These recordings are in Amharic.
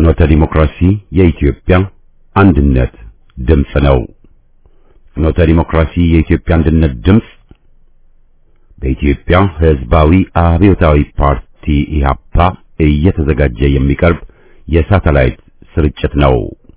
ፍኖተ ዲሞክራሲ የኢትዮጵያ አንድነት ድምፅ ነው። ፍኖተ ዲሞክራሲ የኢትዮጵያ አንድነት ድምፅ በኢትዮጵያ ሕዝባዊ አብዮታዊ ፓርቲ ኢህአፓ እየተዘጋጀ የሚቀርብ የሳተላይት ስርጭት ነው።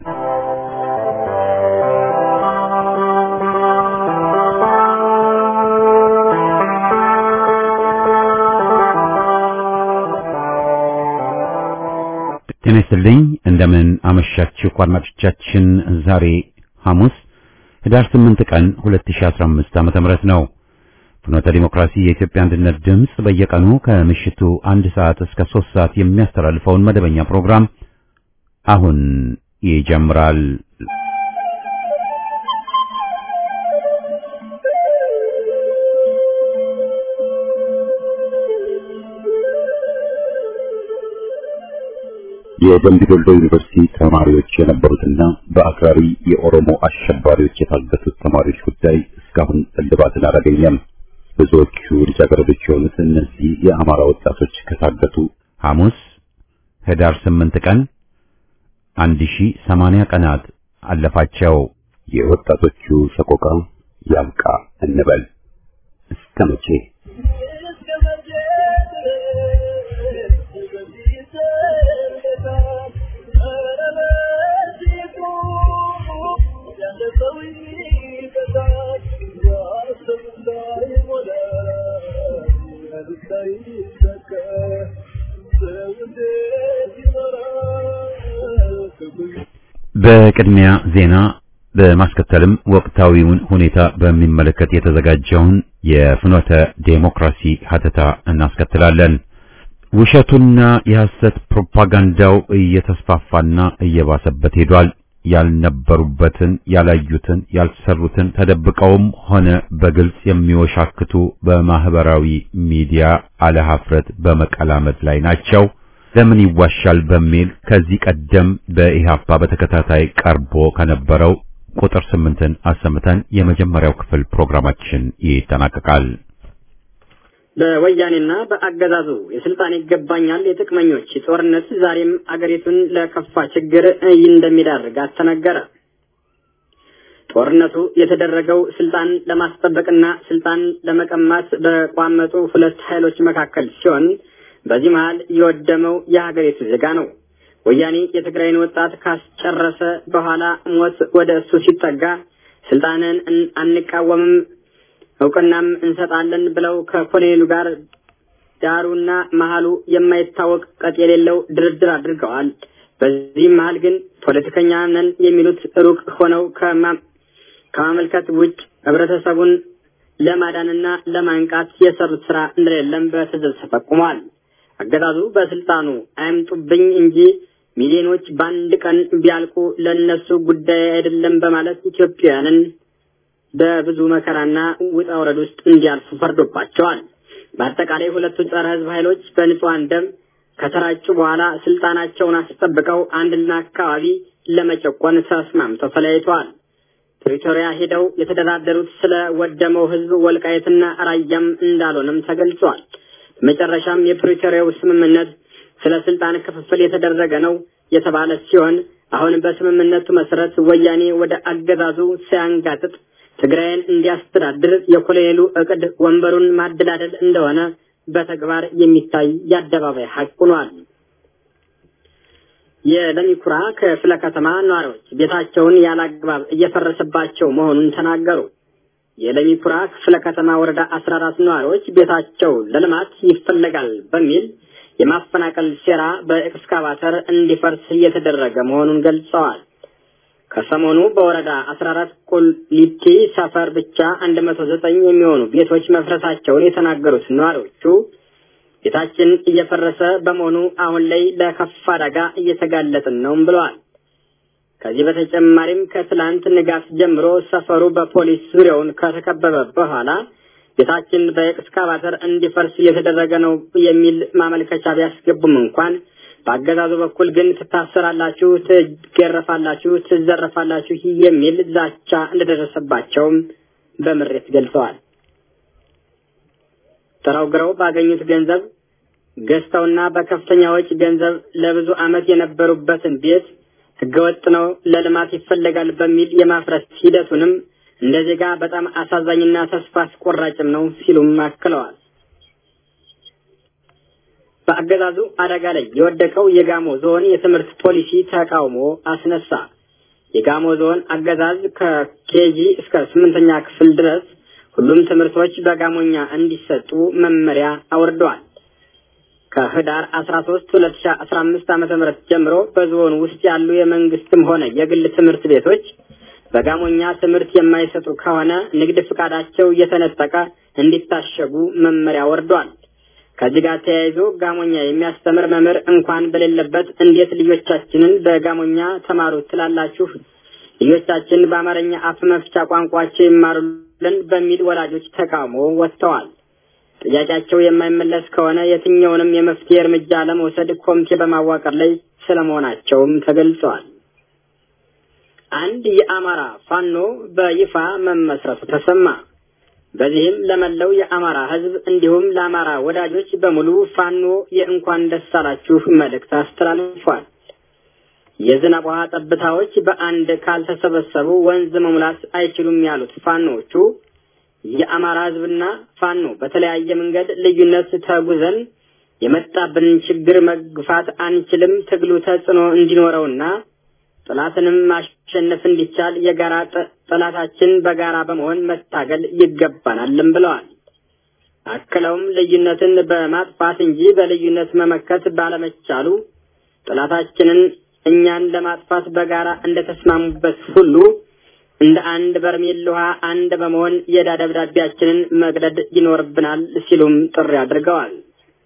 ጤና ይስጥልኝ። እንደምን አመሻችሁ አድማጮቻችን። ዛሬ ሐሙስ ህዳር 8 ቀን 2015 ዓመተ ምህረት ነው። ፍኖተ ዲሞክራሲ የኢትዮጵያ አንድነት ድምፅ በየቀኑ ከምሽቱ አንድ ሰዓት እስከ 3 ሰዓት የሚያስተላልፈውን መደበኛ ፕሮግራም አሁን ይጀምራል። የደምቢ ዶሎ ዩኒቨርሲቲ ተማሪዎች የነበሩትና በአክራሪ የኦሮሞ አሸባሪዎች የታገቱት ተማሪዎች ጉዳይ እስካሁን እልባትን አላገኘም። ብዙዎቹ ልጃገረዶች የሆኑት እነዚህ የአማራ ወጣቶች ከታገቱ ሐሙስ ህዳር 8 ቀን 1080 ቀናት አለፋቸው። የወጣቶቹ ሰቆቃ ያብቃ እንበል። እስከ መቼ? በቅድሚያ ዜና በማስከተልም ወቅታዊውን ሁኔታ በሚመለከት የተዘጋጀውን የፍኖተ ዴሞክራሲ ሀተታ እናስከትላለን። ውሸቱና የሐሰት ፕሮፓጋንዳው እየተስፋፋና እየባሰበት ሄዷል። ያልነበሩበትን፣ ያላዩትን፣ ያልሰሩትን ተደብቀውም ሆነ በግልጽ የሚወሻክቱ በማህበራዊ ሚዲያ አለሀፍረት በመቀላመድ ላይ ናቸው። ለምን ይዋሻል በሚል ከዚህ ቀደም በኢህአፓ በተከታታይ ቀርቦ ከነበረው ቁጥር ስምንትን አሰምተን የመጀመሪያው ክፍል ፕሮግራማችን ይጠናቀቃል። በወያኔና በአገዛዙ የስልጣን ይገባኛል የጥቅመኞች ጦርነት ዛሬም አገሪቱን ለከፋ ችግር እንደሚዳርጋት ተነገረ። ጦርነቱ የተደረገው ስልጣን ለማስጠበቅና ስልጣን ለመቀማት በቋመጡ ሁለት ኃይሎች መካከል ሲሆን በዚህ መሃል የወደመው የሀገሪቱ ዜጋ ነው። ወያኔ የትግራይን ወጣት ካስጨረሰ በኋላ ሞት ወደ እሱ ሲጠጋ ስልጣንን አንቃወምም እውቅናም እንሰጣለን ብለው ከኮሎኔሉ ጋር ዳሩና መሀሉ የማይታወቅ ቀጥ የሌለው ድርድር አድርገዋል። በዚህም መሀል ግን ፖለቲከኛ ነን የሚሉት ሩቅ ሆነው ከማመልከት ውጭ ህብረተሰቡን ለማዳንና ለማንቃት የሰሩት ስራ እንደሌለም በትዝብት ተጠቁሟል። አገዛዙ በስልጣኑ አይምጡብኝ እንጂ ሚሊዮኖች በአንድ ቀን ቢያልቁ ለነሱ ጉዳይ አይደለም በማለት ኢትዮጵያውያንን በብዙ መከራና ውጣ ውረድ ውስጥ እንዲያልፉ ፈርዶባቸዋል። በአጠቃላይ ሁለቱ ጸረ ህዝብ ኃይሎች በንጹሐን ደም ከተራጩ በኋላ ስልጣናቸውን አስጠብቀው አንድና አካባቢ ለመጨቆን ተስማምተው ተለያይተዋል። ፕሪቶሪያ ሄደው የተደራደሩት ስለ ወደመው ህዝብ ወልቃየትና ራያም እንዳልሆነም ተገልጿል። በመጨረሻም የፕሪቶሪያው ስምምነት ስለ ስልጣን ክፍፍል የተደረገ ነው የተባለ ሲሆን አሁን በስምምነቱ መሰረት ወያኔ ወደ አገዛዙ ሲያንጋጥጥ ትግራይን እንዲያስተዳድር የኮሎኔሉ እቅድ ወንበሩን ማደላደል እንደሆነ በተግባር የሚታይ የአደባባይ ሀቅ ሆኗል። የለሚኩራ ክፍለ ከተማ ነዋሪዎች ቤታቸውን ያላግባብ እየፈረሰባቸው መሆኑን ተናገሩ። የለሚኩራ ክፍለ ከተማ ወረዳ አስራ አራት ነዋሪዎች ቤታቸው ለልማት ይፈለጋል በሚል የማፈናቀል ሴራ በኤክስካቫተር እንዲፈርስ እየተደረገ መሆኑን ገልጸዋል። ከሰሞኑ በወረዳ አስራ አራት ቁሊቲ ሰፈር ብቻ አንድ መቶ ዘጠኝ የሚሆኑ ቤቶች መፍረሳቸውን የተናገሩት ነዋሪዎቹ ቤታችን እየፈረሰ በመሆኑ አሁን ላይ ለከፋ አደጋ እየተጋለጥን ነውም ብለዋል። ከዚህ በተጨማሪም ከትላንት ንጋት ጀምሮ ሰፈሩ በፖሊስ ዙሪያውን ከተከበበ በኋላ ቤታችን በኤክስካቫተር እንዲፈርስ እየተደረገ ነው የሚል ማመልከቻ ቢያስገቡም እንኳን በአገዛዙ በኩል ግን ትታሰራላችሁ፣ ትገረፋላችሁ፣ ትዘረፋላችሁ የሚል ዛቻ እንደደረሰባቸውም በምሬት ገልጸዋል። ጥረው ግረው ባገኙት ገንዘብ ገዝተውና በከፍተኛ ወጪ ገንዘብ ለብዙ ዓመት የነበሩበትን ቤት ህገወጥ ነው፣ ለልማት ይፈለጋል በሚል የማፍረስ ሂደቱንም እንደ ዜጋ በጣም አሳዛኝና ተስፋ አስቆራጭም ነው ሲሉም አክለዋል። በአገዛዙ አደጋ ላይ የወደቀው የጋሞ ዞን የትምህርት ፖሊሲ ተቃውሞ አስነሳ። የጋሞ ዞን አገዛዝ ከኬጂ እስከ ስምንተኛ ክፍል ድረስ ሁሉም ትምህርቶች በጋሞኛ እንዲሰጡ መመሪያ አውርደዋል። ከህዳር 13 2015 ዓ.ም ጀምሮ በዞን ውስጥ ያሉ የመንግስትም ሆነ የግል ትምህርት ቤቶች በጋሞኛ ትምህርት የማይሰጡ ከሆነ ንግድ ፍቃዳቸው እየተነጠቀ እንዲታሸጉ መመሪያ ወርዷል። ከዚህ ጋር ተያይዞ ጋሞኛ የሚያስተምር መምህር እንኳን በሌለበት እንዴት ልጆቻችንን በጋሞኛ ተማሩ ትላላችሁ? ልጆቻችን በአማርኛ አፍ መፍቻ ቋንቋቸው ይማሩልን በሚል ወላጆች ተቃውሞ ወጥተዋል። ጥያቄያቸው የማይመለስ ከሆነ የትኛውንም የመፍትሄ እርምጃ ለመውሰድ ኮሚቴ በማዋቀር ላይ ስለመሆናቸውም ተገልጸዋል። አንድ የአማራ ፋኖ በይፋ መመስረቱ ተሰማ። በዚህም ለመላው የአማራ ሕዝብ እንዲሁም ለአማራ ወዳጆች በሙሉ ፋኖ የእንኳን ደስ አላችሁ መልእክት አስተላልፏል። የዝናብ ውሃ ጠብታዎች በአንድ ካልተሰበሰቡ ወንዝ መሙላት አይችሉም ያሉት ፋኖዎቹ የአማራ ሕዝብና ፋኖ በተለያየ መንገድ ልዩነት ተጉዘን የመጣብንን ችግር መግፋት አንችልም። ትግሉ ተጽዕኖ እንዲኖረውና ጠላትንም ማሸነፍ እንዲቻል የጋራ ጠላታችን በጋራ በመሆን መታገል ይገባናልም ብለዋል። አክለውም ልዩነትን በማጥፋት እንጂ በልዩነት መመከት ባለመቻሉ ጠላታችንን እኛን ለማጥፋት በጋራ እንደተስማሙበት ሁሉ እንደ አንድ በርሜል ውሃ አንድ በመሆን የዕዳ ደብዳቤያችንን መቅደድ ይኖርብናል ሲሉም ጥሪ አድርገዋል።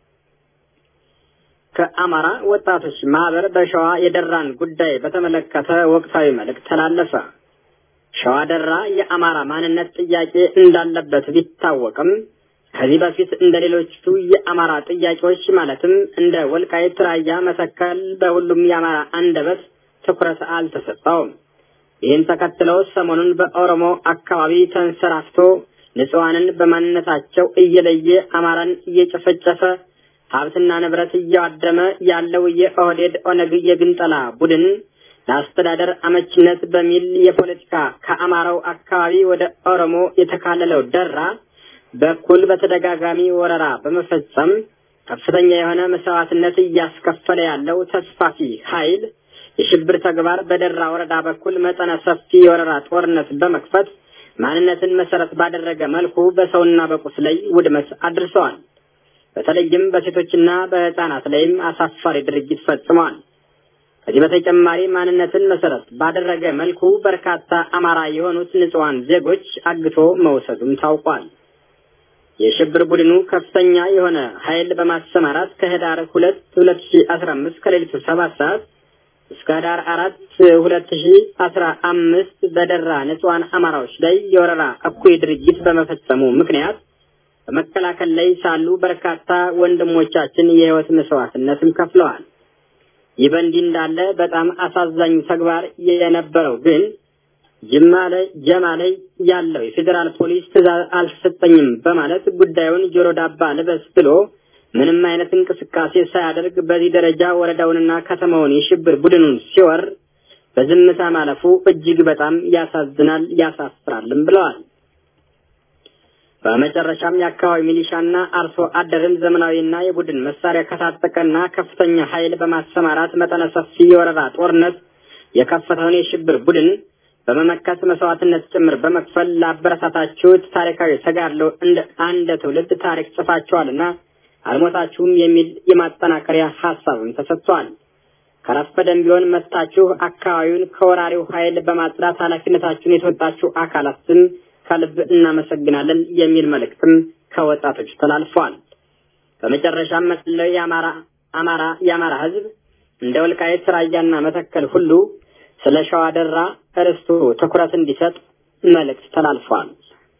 ከአማራ ወጣቶች ማህበር በሸዋ የደራን ጉዳይ በተመለከተ ወቅታዊ መልእክት ተላለፈ። ሸዋ ደራ የአማራ ማንነት ጥያቄ እንዳለበት ቢታወቅም ከዚህ በፊት እንደ ሌሎቹ የአማራ ጥያቄዎች ማለትም እንደ ወልቃይት፣ ራያ፣ መተከል በሁሉም የአማራ አንደበት ትኩረት አልተሰጠውም። ይህን ተከትለው ሰሞኑን በኦሮሞ አካባቢ ተንሰራፍቶ ንጹሐንን በማንነታቸው እየለየ አማራን እየጨፈጨፈ ሀብትና ንብረት እያዋደመ ያለው የኦህዴድ ኦነግ የግንጠላ ቡድን ለአስተዳደር አመችነት በሚል የፖለቲካ ከአማራው አካባቢ ወደ ኦሮሞ የተካለለው ደራ በኩል በተደጋጋሚ ወረራ በመፈጸም ከፍተኛ የሆነ መስዋዕትነት እያስከፈለ ያለው ተስፋፊ ኃይል የሽብር ተግባር በደራ ወረዳ በኩል መጠነ ሰፊ የወረራ ጦርነት በመክፈት ማንነትን መሰረት ባደረገ መልኩ በሰውና በቁስ ላይ ውድመት አድርሰዋል። በተለይም በሴቶችና በሕፃናት ላይም አሳፋሪ ድርጊት ፈጽመዋል። ከዚህ በተጨማሪ ማንነትን መሰረት ባደረገ መልኩ በርካታ አማራ የሆኑት ንጹሐን ዜጎች አግቶ መውሰዱም ታውቋል። የሽብር ቡድኑ ከፍተኛ የሆነ ኃይል በማሰማራት ከህዳር ሁለት ሁለት ሺ አስራ አምስት ከሌሊቱ ሰባት ሰዓት እስከ ህዳር አራት ሁለት ሺ አስራ አምስት በደራ ንጹሐን አማራዎች ላይ የወረራ እኩይ ድርጊት በመፈጸሙ ምክንያት በመከላከል ላይ ሳሉ በርካታ ወንድሞቻችን የህይወት መስዋዕትነትም ከፍለዋል። ይህ በእንዲህ እንዳለ በጣም አሳዛኙ ተግባር የነበረው ግን ጅማ ላይ ጀማ ላይ ያለው የፌዴራል ፖሊስ ትዕዛዝ አልተሰጠኝም በማለት ጉዳዩን ጆሮ ዳባ ልበስ ብሎ ምንም አይነት እንቅስቃሴ ሳያደርግ በዚህ ደረጃ ወረዳውንና ከተማውን የሽብር ቡድኑን ሲወር በዝምታ ማለፉ እጅግ በጣም ያሳዝናል፣ ያሳፍራልም ብለዋል። በመጨረሻም የአካባቢ ሚሊሻና አርሶ አደርን ዘመናዊና የቡድን መሳሪያ ከታጠቀና ከፍተኛ ኃይል በማሰማራት መጠነ ሰፊ የወረራ ጦርነት የከፈተውን የሽብር ቡድን በመመከት መስዋዕትነት ጭምር በመክፈል ላበረታታችሁት ታሪካዊ ተጋድሎ እንደ አንድ ትውልድ ታሪክ ጽፋችኋልና አልሞታችሁም የሚል የማጠናከሪያ ሀሳብም ተሰጥቷል። ከረፈደም ቢሆን መጣችሁ አካባቢውን ከወራሪው ኃይል በማጽዳት ኃላፊነታችሁን የተወጣችሁ አካላትም ከልብ እናመሰግናለን የሚል መልእክትም ከወጣቶች ተላልፏል። በመጨረሻም መለው የአማራ አማራ የአማራ ሕዝብ እንደ ወልቃይት ራያና መተከል ሁሉ ስለ ሸዋ ደራ እርስቱ ትኩረት እንዲሰጥ መልእክት ተላልፏል።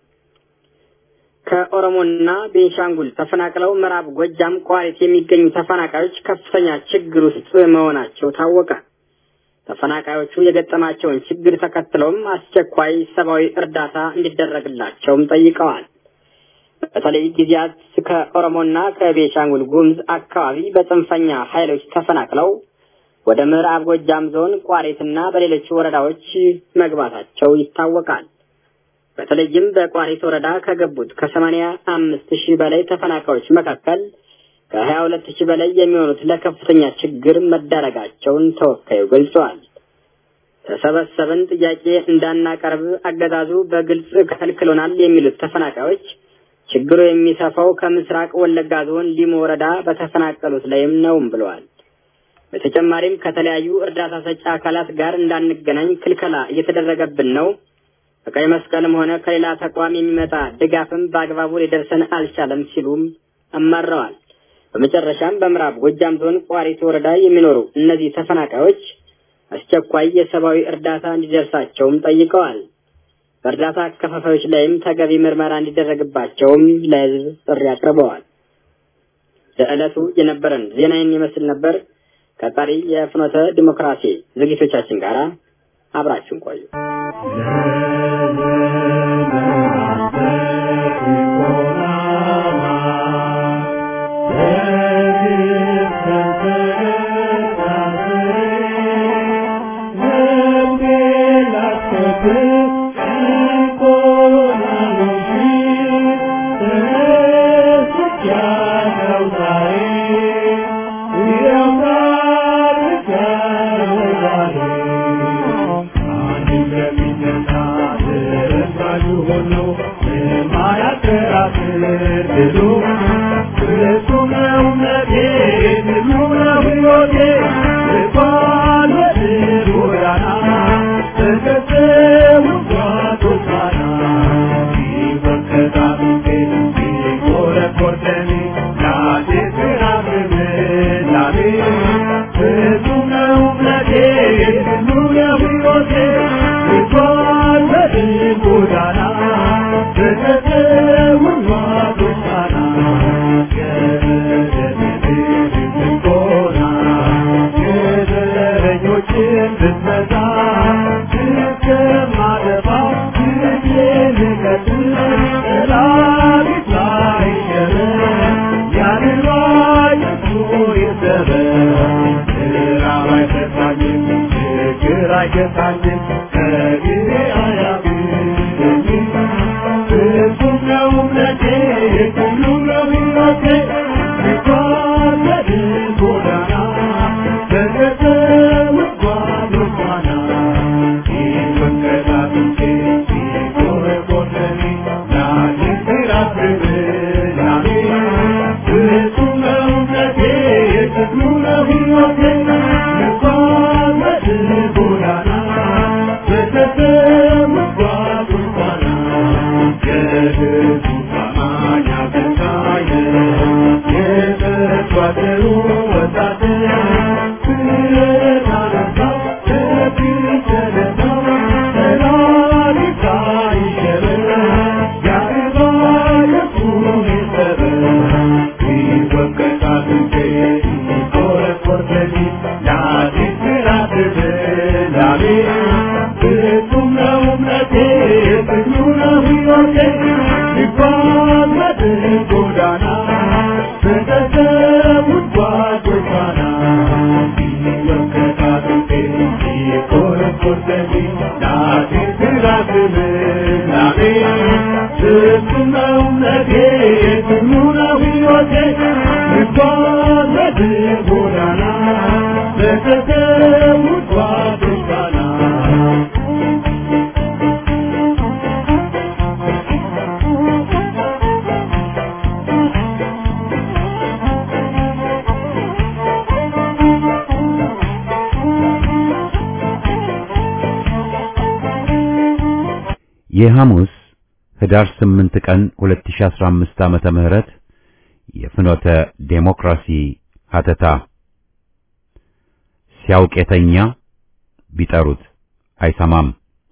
ከኦሮሞና ቤንሻንጉል ተፈናቅለው ምዕራብ ጎጃም ቋሪት የሚገኙ ተፈናቃዮች ከፍተኛ ችግር ውስጥ መሆናቸው ታወቀ። ተፈናቃዮቹ የገጠማቸውን ችግር ተከትለውም አስቸኳይ ሰብአዊ እርዳታ እንዲደረግላቸውም ጠይቀዋል። በተለይ ጊዜያት ከኦሮሞና ከቤሻንጉል ጉሙዝ አካባቢ በጽንፈኛ ኃይሎች ተፈናቅለው ወደ ምዕራብ ጎጃም ዞን ቋሪትና በሌሎች ወረዳዎች መግባታቸው ይታወቃል። በተለይም በቋሪት ወረዳ ከገቡት ከሰማንያ አምስት ሺህ በላይ ተፈናቃዮች መካከል ከሀያ ሁለት ሺህ በላይ የሚሆኑት ለከፍተኛ ችግር መዳረጋቸውን ተወካዩ ገልጸዋል። ተሰበሰብን ጥያቄ እንዳናቀርብ አገዛዙ በግልጽ ከልክሎናል የሚሉት ተፈናቃዮች ችግሩ የሚሰፋው ከምስራቅ ወለጋ ዞን ሊሞ ወረዳ በተፈናቀሉት ላይም ነውም ብለዋል። በተጨማሪም ከተለያዩ እርዳታ ሰጪ አካላት ጋር እንዳንገናኝ ክልከላ እየተደረገብን ነው። ከቀይ መስቀልም ሆነ ከሌላ ተቋም የሚመጣ ድጋፍም በአግባቡ ሊደርሰን አልቻለም ሲሉም አማረዋል። በመጨረሻም በምዕራብ ጎጃም ዞን ቋሪት ወረዳ የሚኖሩ እነዚህ ተፈናቃዮች አስቸኳይ የሰብአዊ እርዳታ እንዲደርሳቸውም ጠይቀዋል። በእርዳታ አከፋፋዮች ላይም ተገቢ ምርመራ እንዲደረግባቸውም ለሕዝብ ጥሪ አቅርበዋል። ለዕለቱ የነበረን ዜናዬን ይመስል ነበር። ከቀሪ የፍኖተ ዲሞክራሲ ዝግጅቶቻችን ጋር አብራችሁን ቆዩ። የሐሙስ ህዳር 8 ቀን 2015 ዓመተ ምህረት የፍኖተ ዴሞክራሲ ሀተታ ሲያውቅ የተኛ ቢጠሩት አይሰማም።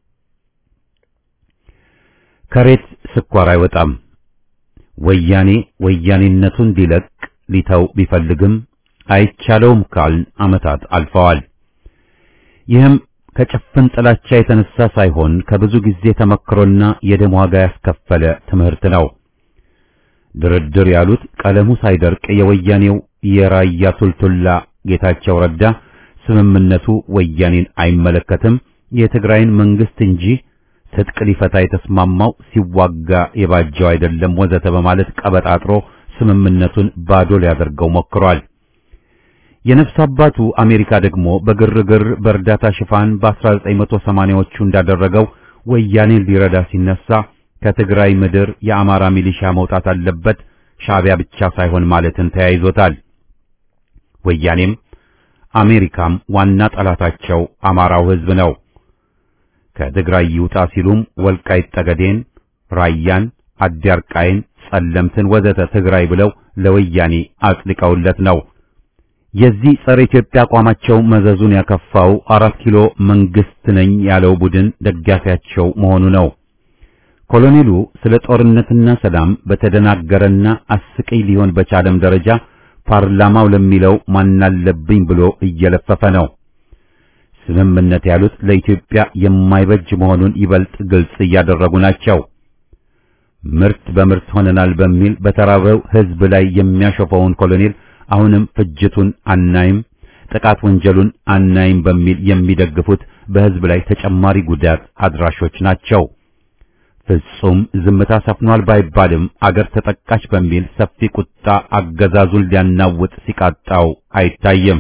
ከሬት ስኳር አይወጣም። ወያኔ ወያኔነቱን ሊለቅ ሊተው ቢፈልግም አይቻለውም ካልን ዓመታት አልፈዋል። ይህም ከጭፍን ጥላቻ የተነሳ ሳይሆን ከብዙ ጊዜ ተመክሮና የደም ዋጋ ያስከፈለ ትምህርት ነው። ድርድር ያሉት ቀለሙ ሳይደርቅ የወያኔው የራያ ቱልቱላ ጌታቸው ረዳ ስምምነቱ ወያኔን አይመለከትም፣ የትግራይን መንግስት እንጂ ትጥቅ ሊፈታ የተስማማው ሲዋጋ የባጀው አይደለም ወዘተ በማለት ቀበጣጥሮ ስምምነቱን ባዶ ሊያደርገው ሞክሯል። የነፍስ አባቱ አሜሪካ ደግሞ በግርግር በእርዳታ ሽፋን በ1980ዎቹ እንዳደረገው ወያኔን ሊረዳ ሲነሳ ከትግራይ ምድር የአማራ ሚሊሻ መውጣት አለበት ሻዕቢያ ብቻ ሳይሆን ማለትን ተያይዞታል። ወያኔም አሜሪካም ዋና ጠላታቸው አማራው ሕዝብ ነው። ከትግራይ ይውጣ ሲሉም ወልቃይት ጠገዴን፣ ራያን፣ አዲያርቃይን፣ ጸለምትን ወዘተ ትግራይ ብለው ለወያኔ አጽድቀውለት ነው። የዚህ ጸረ ኢትዮጵያ አቋማቸው መዘዙን ያከፋው አራት ኪሎ መንግስት ነኝ ያለው ቡድን ደጋፊያቸው መሆኑ ነው። ኮሎኔሉ ስለ ጦርነትና ሰላም በተደናገረና አስቀይ ሊሆን በቻለም ደረጃ ፓርላማው ለሚለው ማናለብኝ ብሎ እየለፈፈ ነው። ስምምነት ያሉት ለኢትዮጵያ የማይበጅ መሆኑን ይበልጥ ግልጽ እያደረጉ ናቸው። ምርት በምርት ሆነናል በሚል በተራበው ሕዝብ ላይ የሚያሾፈውን ኮሎኔል አሁንም ፍጅቱን አናይም፣ ጥቃት ወንጀሉን አናይም በሚል የሚደግፉት በሕዝብ ላይ ተጨማሪ ጉዳት አድራሾች ናቸው። ፍጹም ዝምታ ሰፍኗል ባይባልም አገር ተጠቃች በሚል ሰፊ ቁጣ አገዛዙን ሊያናውጥ ሲቃጣው አይታይም።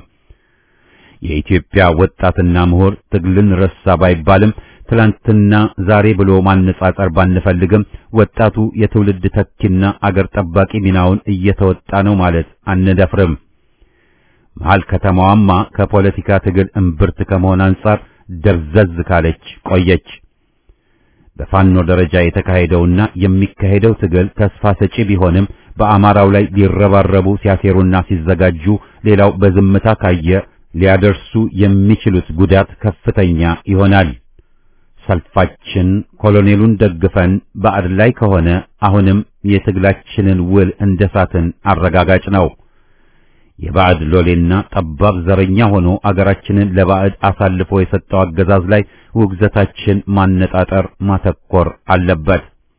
የኢትዮጵያ ወጣትና ምሁር ትግልን ረሳ ባይባልም ትላንትና ዛሬ ብሎ ማነጻጸር ባንፈልግም ወጣቱ የትውልድ ተኪና አገር ጠባቂ ሚናውን እየተወጣ ነው ማለት አንደፍርም። መሀል ከተማዋማ ከፖለቲካ ትግል እምብርት ከመሆን አንጻር ደብዘዝ ካለች ቆየች። በፋኖ ደረጃ የተካሄደውና የሚካሄደው ትግል ተስፋ ሰጪ ቢሆንም በአማራው ላይ ሊረባረቡ ሲያሴሩና ሲዘጋጁ ሌላው በዝምታ ካየ ሊያደርሱ የሚችሉት ጉዳት ከፍተኛ ይሆናል። ሰልፋችን ኮሎኔሉን ደግፈን ባዕድ ላይ ከሆነ አሁንም የትግላችንን ውል እንደሳትን አረጋጋጭ ነው። የባዕድ ሎሌና ጠባብ ዘረኛ ሆኖ አገራችንን ለባዕድ አሳልፎ የሰጠው አገዛዝ ላይ ውግዘታችን ማነጣጠር ማተኮር አለበት።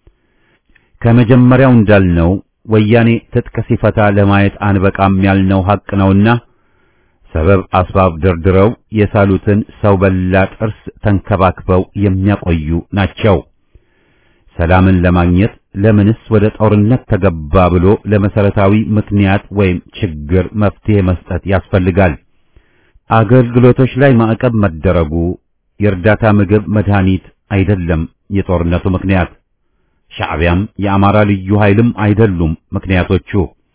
ከመጀመሪያው እንዳልነው ወያኔ ትጥቅ ሲፈታ ለማየት አንበቃም ያልነው ሐቅ ነውና ሰበብ አስባብ ደርድረው የሳሉትን ሰው በላ ጥርስ ተንከባክበው የሚያቆዩ ናቸው። ሰላምን ለማግኘት ለምንስ ወደ ጦርነት ተገባ ብሎ ለመሰረታዊ ምክንያት ወይም ችግር መፍትሄ መስጠት ያስፈልጋል። አገልግሎቶች ላይ ማዕቀብ መደረጉ የእርዳታ ምግብ፣ መድኃኒት አይደለም የጦርነቱ ምክንያት። ሻዕቢያም የአማራ ልዩ ኃይልም አይደሉም ምክንያቶቹ።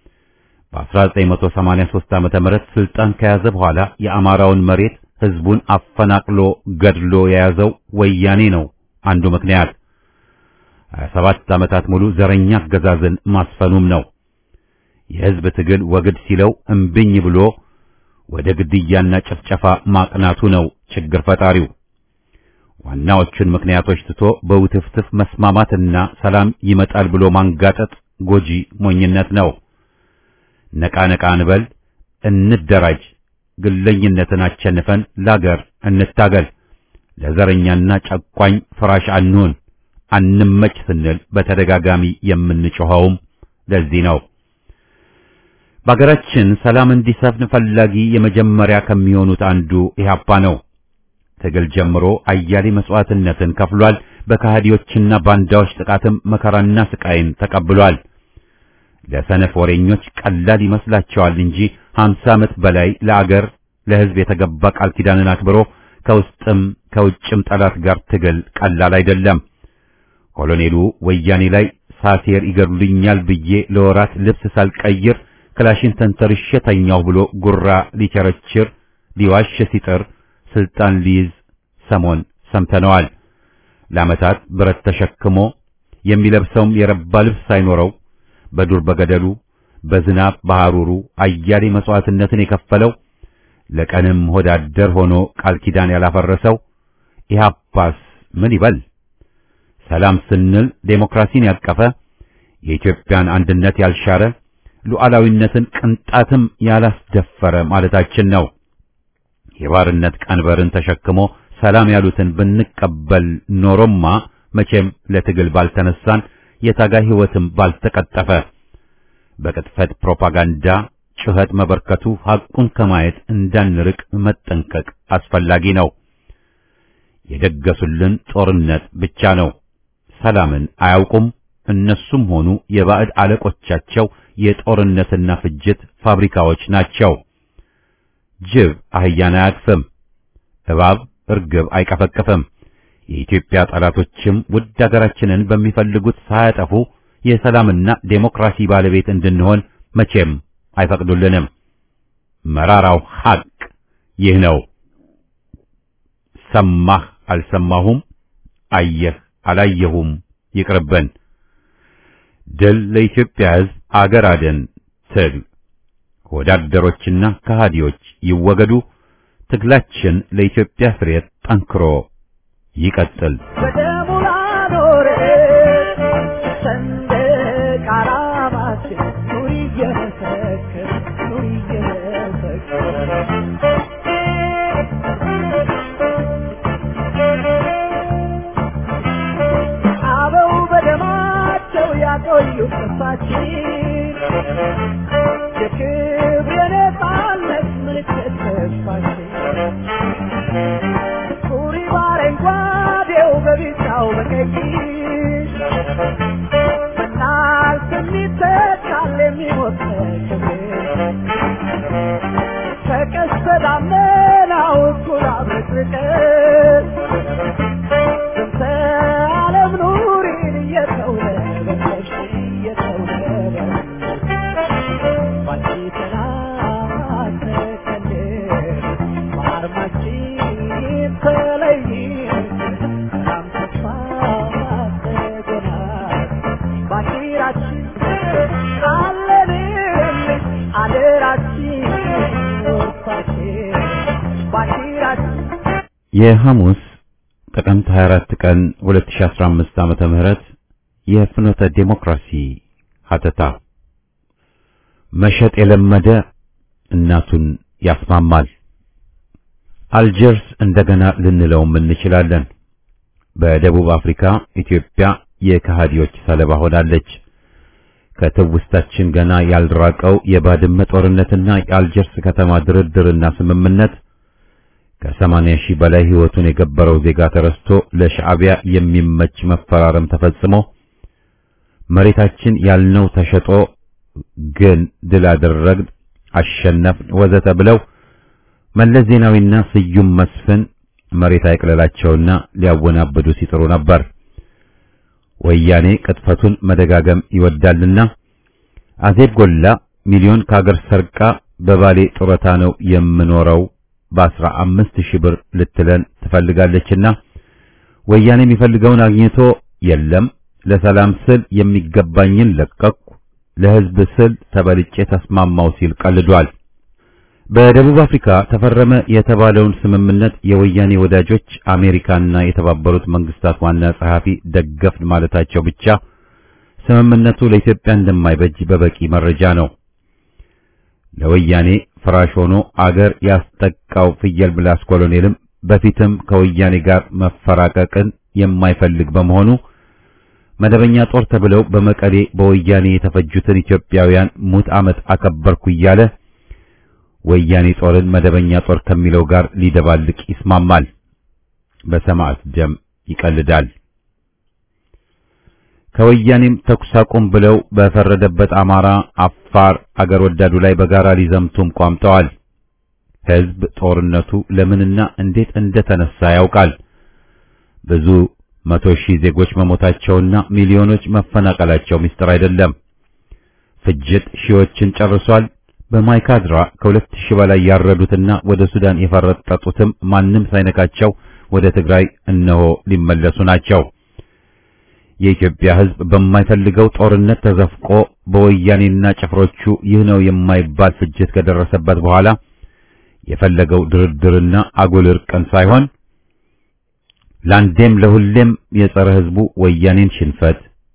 በ1983 ዓመተ ምህረት ስልጣን ከያዘ በኋላ የአማራውን መሬት ህዝቡን አፈናቅሎ ገድሎ የያዘው ወያኔ ነው አንዱ ምክንያት። 27 ዓመታት ሙሉ ዘረኛ አገዛዝን ማስፈኑም ነው። የህዝብ ትግል ወግድ ሲለው እምብኝ ብሎ ወደ ግድያና ጭፍጨፋ ማቅናቱ ነው ችግር ፈጣሪው። ዋናዎቹን ምክንያቶች ትቶ በውትፍትፍ መስማማትና ሰላም ይመጣል ብሎ ማንጋጠጥ ጎጂ ሞኝነት ነው። ነቃ ነቃ እንበል፣ እንደራጅ፣ ግለኝነትን አቸንፈን ላገር እንታገል፣ ለዘረኛና ጨቋኝ ፍራሽ አንሁን፣ አንመች ስንል በተደጋጋሚ የምንጮኸውም ለዚህ ነው። በአገራችን ሰላም እንዲሰፍን ፈላጊ የመጀመሪያ ከሚሆኑት አንዱ ኢህአፓ ነው። ትግል ጀምሮ አያሌ መስዋዕትነትን ከፍሏል። በካህዲዎችና ባንዳዎች ጥቃትም መከራና ስቃይን ተቀብሏል። ለሰነፍ ወሬኞች ቀላል ይመስላቸዋል እንጂ 50 ዓመት በላይ ለአገር ለሕዝብ የተገባ ቃል ኪዳንን አክብሮ ከውስጥም ከውጭም ጠላት ጋር ትግል ቀላል አይደለም። ኮሎኔሉ ወያኔ ላይ ሳሴር ይገድሉኛል ብዬ ለወራት ልብስ ሳልቀይር ክላሽን ተንተርሼ ተኛሁ ብሎ ጉራ ሊቸረችር ሊዋሽ ሲጥር ስልጣን ሊይዝ ሰሞን ሰምተነዋል። ለዓመታት ብረት ተሸክሞ የሚለብሰውም የረባ ልብስ ሳይኖረው በዱር በገደሉ በዝናብ በሐሩሩ አያሌ መስዋዕትነትን የከፈለው ለቀንም ሆዳደር ሆኖ ቃል ኪዳን ያላፈረሰው ኢህአፓስ ምን ይበል? ሰላም ስንል ዴሞክራሲን ያቀፈ የኢትዮጵያን አንድነት ያልሻረ ሉዓላዊነትን ቅንጣትም ያላስደፈረ ማለታችን ነው። የባርነት ቀንበርን ተሸክሞ ሰላም ያሉትን ብንቀበል ኖሮማ መቼም ለትግል ባልተነሳን የታጋይ ሕይወትም ባልተቀጠፈ በቅጥፈት ፕሮፓጋንዳ ጩኸት መበርከቱ ሐቁን ከማየት እንዳንርቅ መጠንቀቅ አስፈላጊ ነው። የደገሱልን ጦርነት ብቻ ነው። ሰላምን አያውቁም። እነሱም ሆኑ የባዕድ አለቆቻቸው የጦርነትና ፍጅት ፋብሪካዎች ናቸው። ጅብ አህያን አያቅፍም፣ እባብ እርግብ አይቀፈቅፍም። የኢትዮጵያ ጠላቶችም ውድ አገራችንን በሚፈልጉት ሳያጠፉ የሰላምና ዴሞክራሲ ባለቤት እንድንሆን መቼም አይፈቅዱልንም። መራራው ሐቅ ይህ ነው። ሰማህ አልሰማሁም፣ አየህ አላየሁም ይቅርብን። ድል ለኢትዮጵያ ሕዝብ፣ አገር አደን ትግል። ወዳደሮችና ከሃዲዎች ይወገዱ። ትግላችን ለኢትዮጵያ ፍሬት ጠንክሮ ይቀጥል። በደሙ ላኖረ ሰንደቅ ዓላማችን ኑሪ እየመሰከር ኑሪ እየመሰከር አበው በደማቸው ያቆዩት ተስፋችን የክብር የነጻነት ምልክት ተስፋችን ሱሪ በአረንጓዴው በቢጫው በቀይ በናት የሚተካል የሚሞት ክብር ከቀስተ ደመናው እኩል አብረቅርቀን እንተ ዓለም ኑሪን እየተውለበለብሽ እየተውለበለብሽ ባንቺ ሰላም ተከልል በአርማችን ተለይን ሰላም ተስፋ ተገናል ባንዲራችን አለንልሽ አደራችን ወርሳችን ባንዲራችን የሐሙስ ጥቅምት 24 ቀን 2015 ዓመተ ምህረት የፍኖተ ዴሞክራሲ ሀተታ መሸጥ የለመደ እናቱን ያስማማል። አልጀርስ እንደገና ልንለውም እንችላለን። በደቡብ አፍሪካ ኢትዮጵያ የከሃዲዎች ሰለባ ሆናለች። ከትውስታችን ገና ያልራቀው የባድመ ጦርነትና የአልጀርስ ከተማ ድርድርና ስምምነት ከሰማንያ ሺህ በላይ ሕይወቱን የገበረው ዜጋ ተረስቶ ለሻዕቢያ የሚመች መፈራረም ተፈጽሞ መሬታችን ያልነው ተሸጦ ግን ድል አደረግን፣ አሸነፍን፣ ወዘተ ብለው መለስ ዜናዊና ስዩም መስፍን መሬት አይቅለላቸውና ሊያወናብዱ ሲጥሩ ነበር። ወያኔ ቅጥፈቱን መደጋገም ይወዳልና አዜብ ጎላ ሚሊዮን ከአገር ሰርቃ በባሌ ጡረታ ነው የምኖረው በአስራ አምስት ሺህ ብር ልትለን ትፈልጋለችና ወያኔ የሚፈልገውን አግኝቶ የለም ለሰላም ስል የሚገባኝን ለቀቅኩ፣ ለሕዝብ ስል ተበልጬ ተስማማው ሲል ቀልዷል። በደቡብ አፍሪካ ተፈረመ የተባለውን ስምምነት የወያኔ ወዳጆች አሜሪካና የተባበሩት መንግስታት ዋና ጸሐፊ ደገፍን ማለታቸው ብቻ ስምምነቱ ለኢትዮጵያ እንደማይበጅ በበቂ መረጃ ነው። ለወያኔ ፍራሽ ሆኖ አገር ያስጠቃው ፍየል ምላስ ኮሎኔልም በፊትም ከወያኔ ጋር መፈራቀቅን የማይፈልግ በመሆኑ መደበኛ ጦር ተብለው በመቀሌ በወያኔ የተፈጁትን ኢትዮጵያውያን ሙት ዓመት አከበርኩ እያለ ወያኔ ጦርን መደበኛ ጦር ከሚለው ጋር ሊደባልቅ ይስማማል። በሰማዕት ደም ይቀልዳል። ከወያኔም ተኩስ አቁም ብለው በፈረደበት አማራ፣ አፋር አገር ወዳዱ ላይ በጋራ ሊዘምቱም ቋምጠዋል። ሕዝብ ጦርነቱ ለምንና እንዴት እንደተነሳ ያውቃል። ብዙ መቶ ሺህ ዜጎች መሞታቸውና ሚሊዮኖች መፈናቀላቸው ምስጢር አይደለም። ፍጅት ሺዎችን ጨርሷል። በማይካድራ ከሁለት ሺህ በላይ ያረዱትና ወደ ሱዳን የፈረጠጡትም ማንም ሳይነካቸው ወደ ትግራይ እነሆ ሊመለሱ ናቸው። የኢትዮጵያ ሕዝብ በማይፈልገው ጦርነት ተዘፍቆ በወያኔና ጭፍሮቹ ይህ ነው የማይባል ፍጅት ከደረሰበት በኋላ የፈለገው ድርድርና አጉል እርቅን ሳይሆን ለአንዴም ለሁሌም የጸረ ሕዝቡ ወያኔን ሽንፈት፣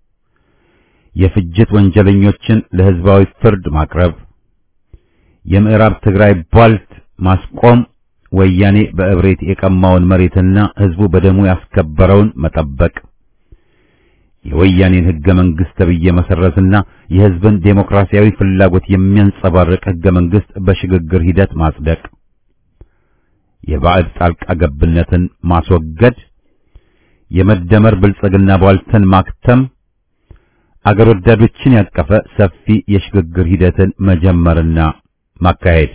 የፍጅት ወንጀለኞችን ለሕዝባዊ ፍርድ ማቅረብ፣ የምዕራብ ትግራይ ቧልት ማስቆም፣ ወያኔ በእብሬት የቀማውን መሬትና ሕዝቡ በደሙ ያስከበረውን መጠበቅ፣ የወያኔን ህገ መንግስት ተብዬ መሰረዝና የህዝብን ዴሞክራሲያዊ ፍላጎት የሚያንጸባርቅ ህገ መንግስት በሽግግር ሂደት ማጽደቅ፣ የባዕድ ጣልቃ ገብነትን ማስወገድ፣ የመደመር ብልጽግና ቧልተን ማክተም፣ አገር ወዳዶችን ያቀፈ ሰፊ የሽግግር ሂደትን መጀመርና ማካሄድ።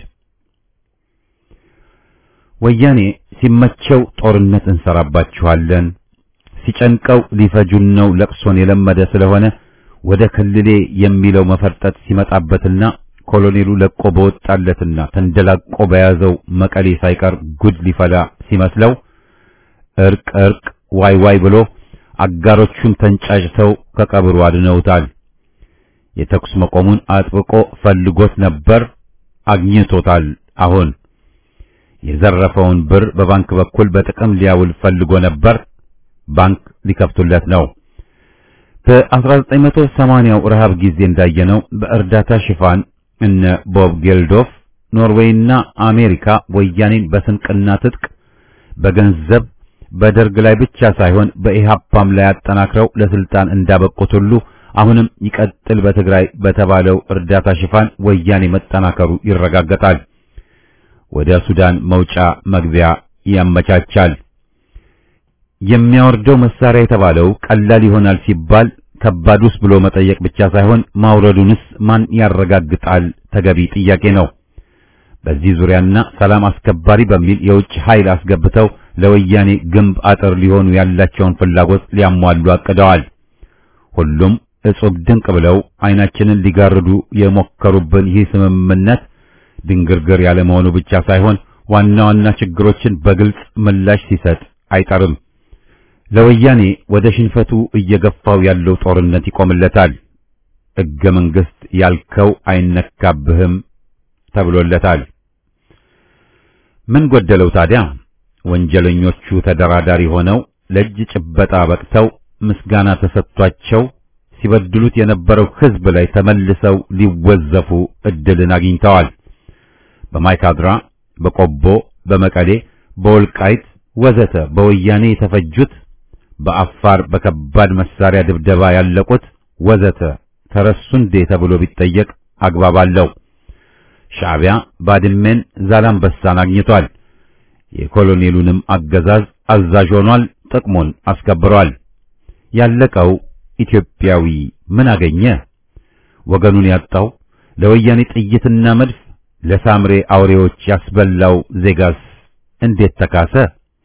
ወያኔ ሲመቸው ጦርነት እንሰራባችኋለን ሲጨንቀው ሊፈጁን ነው ለቅሶን የለመደ ስለሆነ ወደ ክልሌ የሚለው መፈርጠጥ ሲመጣበትና ኮሎኔሉ ለቆ በወጣለትና ተንደላቆ በያዘው መቀሌ ሳይቀር ጉድ ሊፈላ ሲመስለው እርቅ እርቅ ዋይ ዋይ ብሎ አጋሮቹን ተንጫጭተው ከቀብሩ አድነውታል። የተኩስ መቆሙን አጥብቆ ፈልጎት ነበር፣ አግኝቶታል። አሁን የዘረፈውን ብር በባንክ በኩል በጥቅም ሊያውል ፈልጎ ነበር። ባንክ ሊከፍቱለት ነው። በ1980ው ረሃብ ጊዜ እንዳየነው በእርዳታ ሽፋን እነ ቦብ ጌልዶፍ ኖርዌይና አሜሪካ ወያኔን በስንቅና ትጥቅ በገንዘብ በደርግ ላይ ብቻ ሳይሆን በኢሃፓም ላይ አጠናክረው ለስልጣን እንዳበቁት ሁሉ አሁንም ይቀጥል በትግራይ በተባለው እርዳታ ሽፋን ወያኔ መጠናከሩ ይረጋገጣል። ወደ ሱዳን መውጫ መግቢያ ያመቻቻል። የሚያወርደው መሳሪያ የተባለው ቀላል ይሆናል ሲባል ከባዱስ ብሎ መጠየቅ ብቻ ሳይሆን ማውረዱንስ ማን ያረጋግጣል? ተገቢ ጥያቄ ነው። በዚህ ዙሪያና ሰላም አስከባሪ በሚል የውጭ ኃይል አስገብተው ለወያኔ ግንብ አጥር ሊሆኑ ያላቸውን ፍላጎት ሊያሟሉ አቅደዋል። ሁሉም እጹብ ድንቅ ብለው አይናችንን ሊጋርዱ የሞከሩብን ይህ ስምምነት ድንግርግር ያለ መሆኑ ብቻ ሳይሆን ዋና ዋና ችግሮችን በግልጽ ምላሽ ሲሰጥ አይጠርም። ለወያኔ ወደ ሽንፈቱ እየገፋው ያለው ጦርነት ይቆምለታል። ሕገ መንግሥት ያልከው አይነካብህም ተብሎለታል። ምን ጎደለው ታዲያ? ወንጀለኞቹ ተደራዳሪ ሆነው ለእጅ ጭበጣ በቅተው ምስጋና ተሰጥቷቸው ሲበድሉት የነበረው ሕዝብ ላይ ተመልሰው ሊወዘፉ እድልን አግኝተዋል። በማይካድራ፣ በቆቦ፣ በመቀሌ፣ በወልቃይት ወዘተ በወያኔ የተፈጁት በአፋር በከባድ መሳሪያ ድብደባ ያለቁት ወዘተ ተረሱ እንዴ ተብሎ ቢጠየቅ አግባብ አለው። ሻዕቢያ ባድሜን፣ ዛላምበሳን አግኝቷል። የኮሎኔሉንም አገዛዝ አዛዥ ሆኗል። ጥቅሙን አስከብሯል። ያለቀው ኢትዮጵያዊ ምን አገኘ? ወገኑን ያጣው ለወያኔ ጥይትና መድፍ ለሳምሬ አውሬዎች ያስበላው ዜጋስ እንዴት ተካሰ?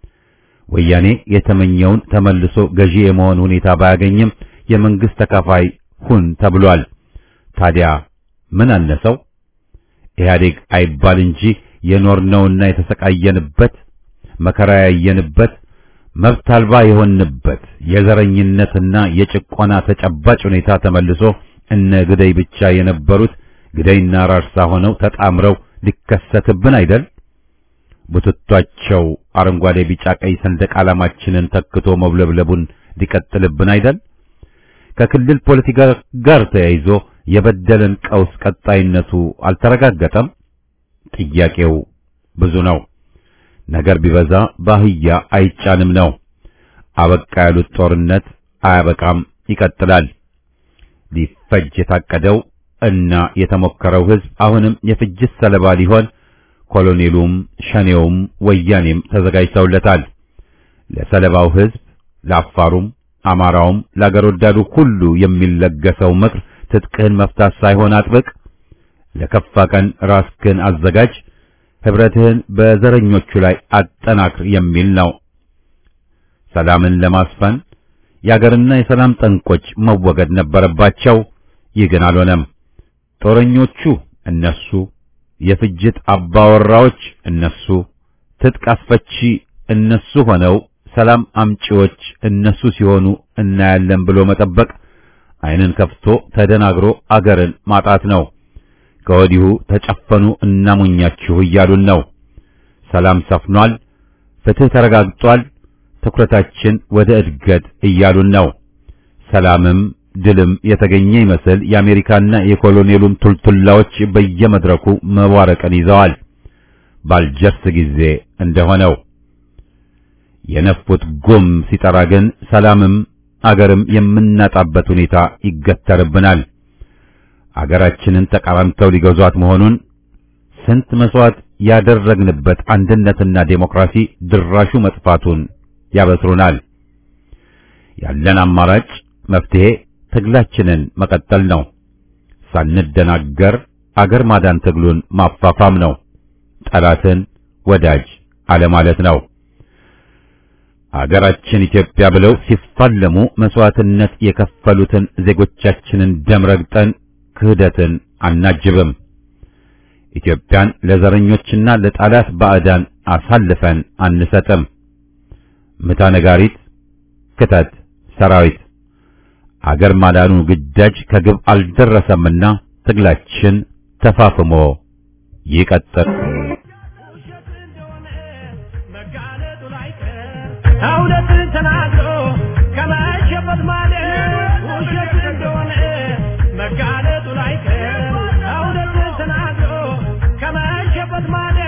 ወያኔ የተመኘውን ተመልሶ ገዢ የመሆን ሁኔታ ባያገኝም የመንግስት ተካፋይ ሁን ተብሏል። ታዲያ ምን አነሰው? ኢህአዴግ አይባል እንጂ የኖርነውና የተሰቃየንበት መከራ ያየንበት መብት አልባ የሆንበት የዘረኝነትና የጭቆና ተጨባጭ ሁኔታ ተመልሶ እነ ግደይ ብቻ የነበሩት ግደይና ራርሳ ሆነው ተጣምረው ሊከሰትብን አይደል? ቡትቷቸው አረንጓዴ፣ ቢጫ፣ ቀይ ሰንደቅ ዓላማችንን ተክቶ መውለብለቡን ሊቀጥልብን አይደል? ከክልል ፖለቲካ ጋር ተያይዞ የበደለን ቀውስ ቀጣይነቱ አልተረጋገጠም። ጥያቄው ብዙ ነው። ነገር ቢበዛ ባህያ አይጫንም ነው። አበቃ ያሉት ጦርነት አያበቃም፣ ይቀጥላል። ሊፈጅ የታቀደው እና የተሞከረው ሕዝብ አሁንም የፍጅት ሰለባ ሊሆን ኮሎኔሉም ሸኔውም ወያኔም ተዘጋጅተውለታል። ለሰለባው ሕዝብ ለአፋሩም፣ አማራውም ለአገር ወዳዱ ሁሉ የሚለገሰው ምክር ትጥቅህን መፍታት ሳይሆን አጥብቅ፣ ለከፋ ቀን ራስህን አዘጋጅ፣ ህብረትህን በዘረኞቹ ላይ አጠናክር የሚል ነው። ሰላምን ለማስፈን የአገርና የሰላም ጠንቆች መወገድ ነበረባቸው። ይህ ግን አልሆነም። ጦረኞቹ እነሱ፣ የፍጅት አባወራዎች እነሱ፣ ትጥቅ አስፈቺ እነሱ ሆነው ሰላም አምጪዎች እነሱ ሲሆኑ እናያለን ብሎ መጠበቅ ዓይንን ከፍቶ ተደናግሮ አገርን ማጣት ነው። ከወዲሁ ተጨፈኑ እናሞኛችሁ እያሉን ነው። ሰላም ሰፍኗል፣ ፍትህ ተረጋግጧል፣ ትኩረታችን ወደ እድገት እያሉን ነው። ሰላምም ድልም የተገኘ ይመስል የአሜሪካና የኮሎኔሉም ቱልቱላዎች በየመድረኩ መዋረቅን ይዘዋል። ባልጀርስ ጊዜ እንደሆነው የነፉት ጉም ሲጠራ ግን ሰላምም አገርም የምናጣበት ሁኔታ ይገተርብናል። አገራችንን ተቃራምተው ሊገዟት መሆኑን ስንት መስዋዕት ያደረግንበት አንድነትና ዴሞክራሲ ድራሹ መጥፋቱን ያበስሩናል። ያለን አማራጭ መፍትሄ ትግላችንን መቀጠል ነው። ሳንደናገር አገር ማዳን ትግሉን ማፋፋም ነው። ጠላትን ወዳጅ አለማለት ነው። አገራችን ኢትዮጵያ ብለው ሲፋለሙ መስዋዕትነት የከፈሉትን ዜጎቻችንን ደም ረግጠን ክህደትን አናጅብም። ኢትዮጵያን ለዘረኞችና ለጠላት ባዕዳን አሳልፈን አንሰጥም። ምታ ነጋሪት፣ ክተት ሰራዊት። አገር ማዳኑ ግዳጅ ከግብ አልደረሰምና ትግላችን ተፋፍሞ ይቀጥል። እውነትን ተናግሮ ከመሸበት ማለት ውሸት እንደሆነ መጋለጡ ላይቀር እውነትን ተናግሮ ከመሸበት ማለት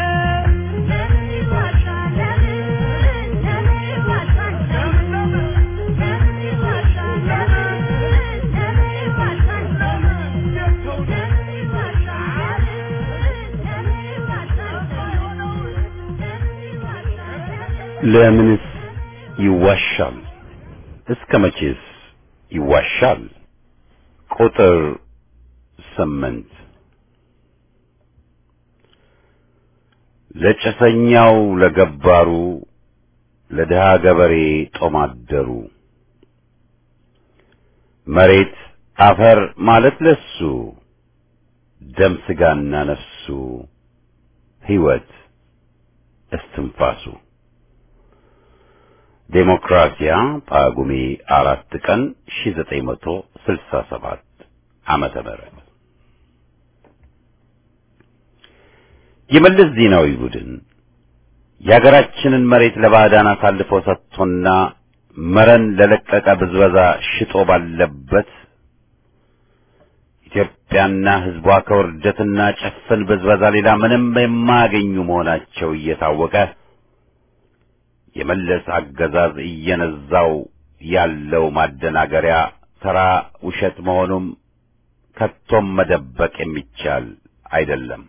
ለምንስ ይዋሻል? እስከ መቼስ ይዋሻል? ቁጥር ስምንት ለጭሰኛው ለገባሩ ለድሃ ገበሬ ጦማደሩ መሬት አፈር ማለት ለሱ ደም ስጋና ነፍሱ ሕይወት እስትንፋሱ ዴሞክራሲያ ጳጉሜ አራት ቀን 1967 ዓመተ ምህረት የመለስ ዜናዊ ቡድን የሀገራችንን መሬት ለባዕዳን አሳልፎ ሰጥቶና መረን ለለቀቀ ብዝበዛ ሽጦ ባለበት ኢትዮጵያና ሕዝቧ ከውርደትና ጭፍን ብዝበዛ ሌላ ምንም የማያገኙ መሆናቸው እየታወቀ የመለስ አገዛዝ እየነዛው ያለው ማደናገሪያ ተራ ውሸት መሆኑም ከቶም መደበቅ የሚቻል አይደለም።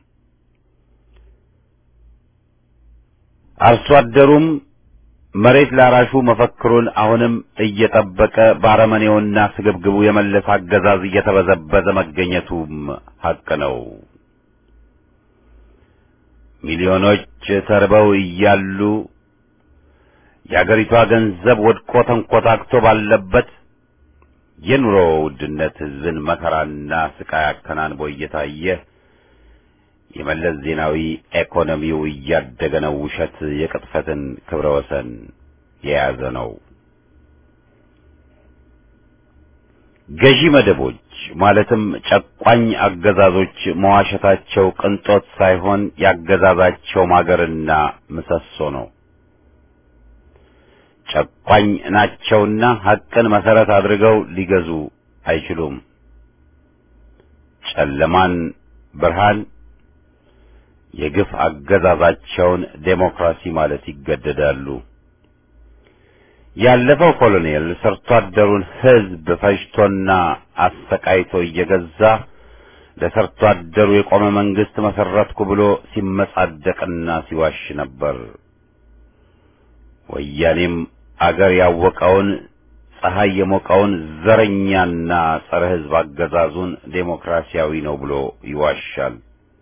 አርሶ አደሩም መሬት ላራሹ መፈክሩን አሁንም እየጠበቀ ባረመኔውና ስግብግቡ የመለስ አገዛዝ እየተበዘበዘ መገኘቱም ሐቅ ነው። ሚሊዮኖች ተርበው እያሉ የአገሪቷ ገንዘብ ወድቆ ተንኮታክቶ ባለበት የኑሮ ውድነት ሕዝብን መከራና ስቃይ አከናንቦ እየታየ የመለስ ዜናዊ ኢኮኖሚው እያደገ ነው። ውሸት የቅጥፈትን ክብረ ወሰን የያዘ ነው። ገዢ መደቦች ማለትም ጨቋኝ አገዛዞች መዋሸታቸው ቅንጦት ሳይሆን ያገዛዛቸው ማገርና ምሰሶ ነው። ጨቋኝ ናቸውና ሐቅን መሰረት አድርገው ሊገዙ አይችሉም። ጨለማን ብርሃን የግፍ አገዛዛቸውን ዴሞክራሲ ማለት ይገደዳሉ። ያለፈው ኮሎኔል ሰርቶ አደሩን ሕዝብ ፈጅቶና አሰቃይቶ እየገዛ ለሰርቶ አደሩ የቆመ መንግስት መሰረትኩ ብሎ ሲመጻደቅና ሲዋሽ ነበር። ወያኔም አገር ያወቀውን ፀሐይ የሞቀውን ዘረኛና ጸረ ሕዝብ አገዛዙን ዴሞክራሲያዊ ነው ብሎ ይዋሻል።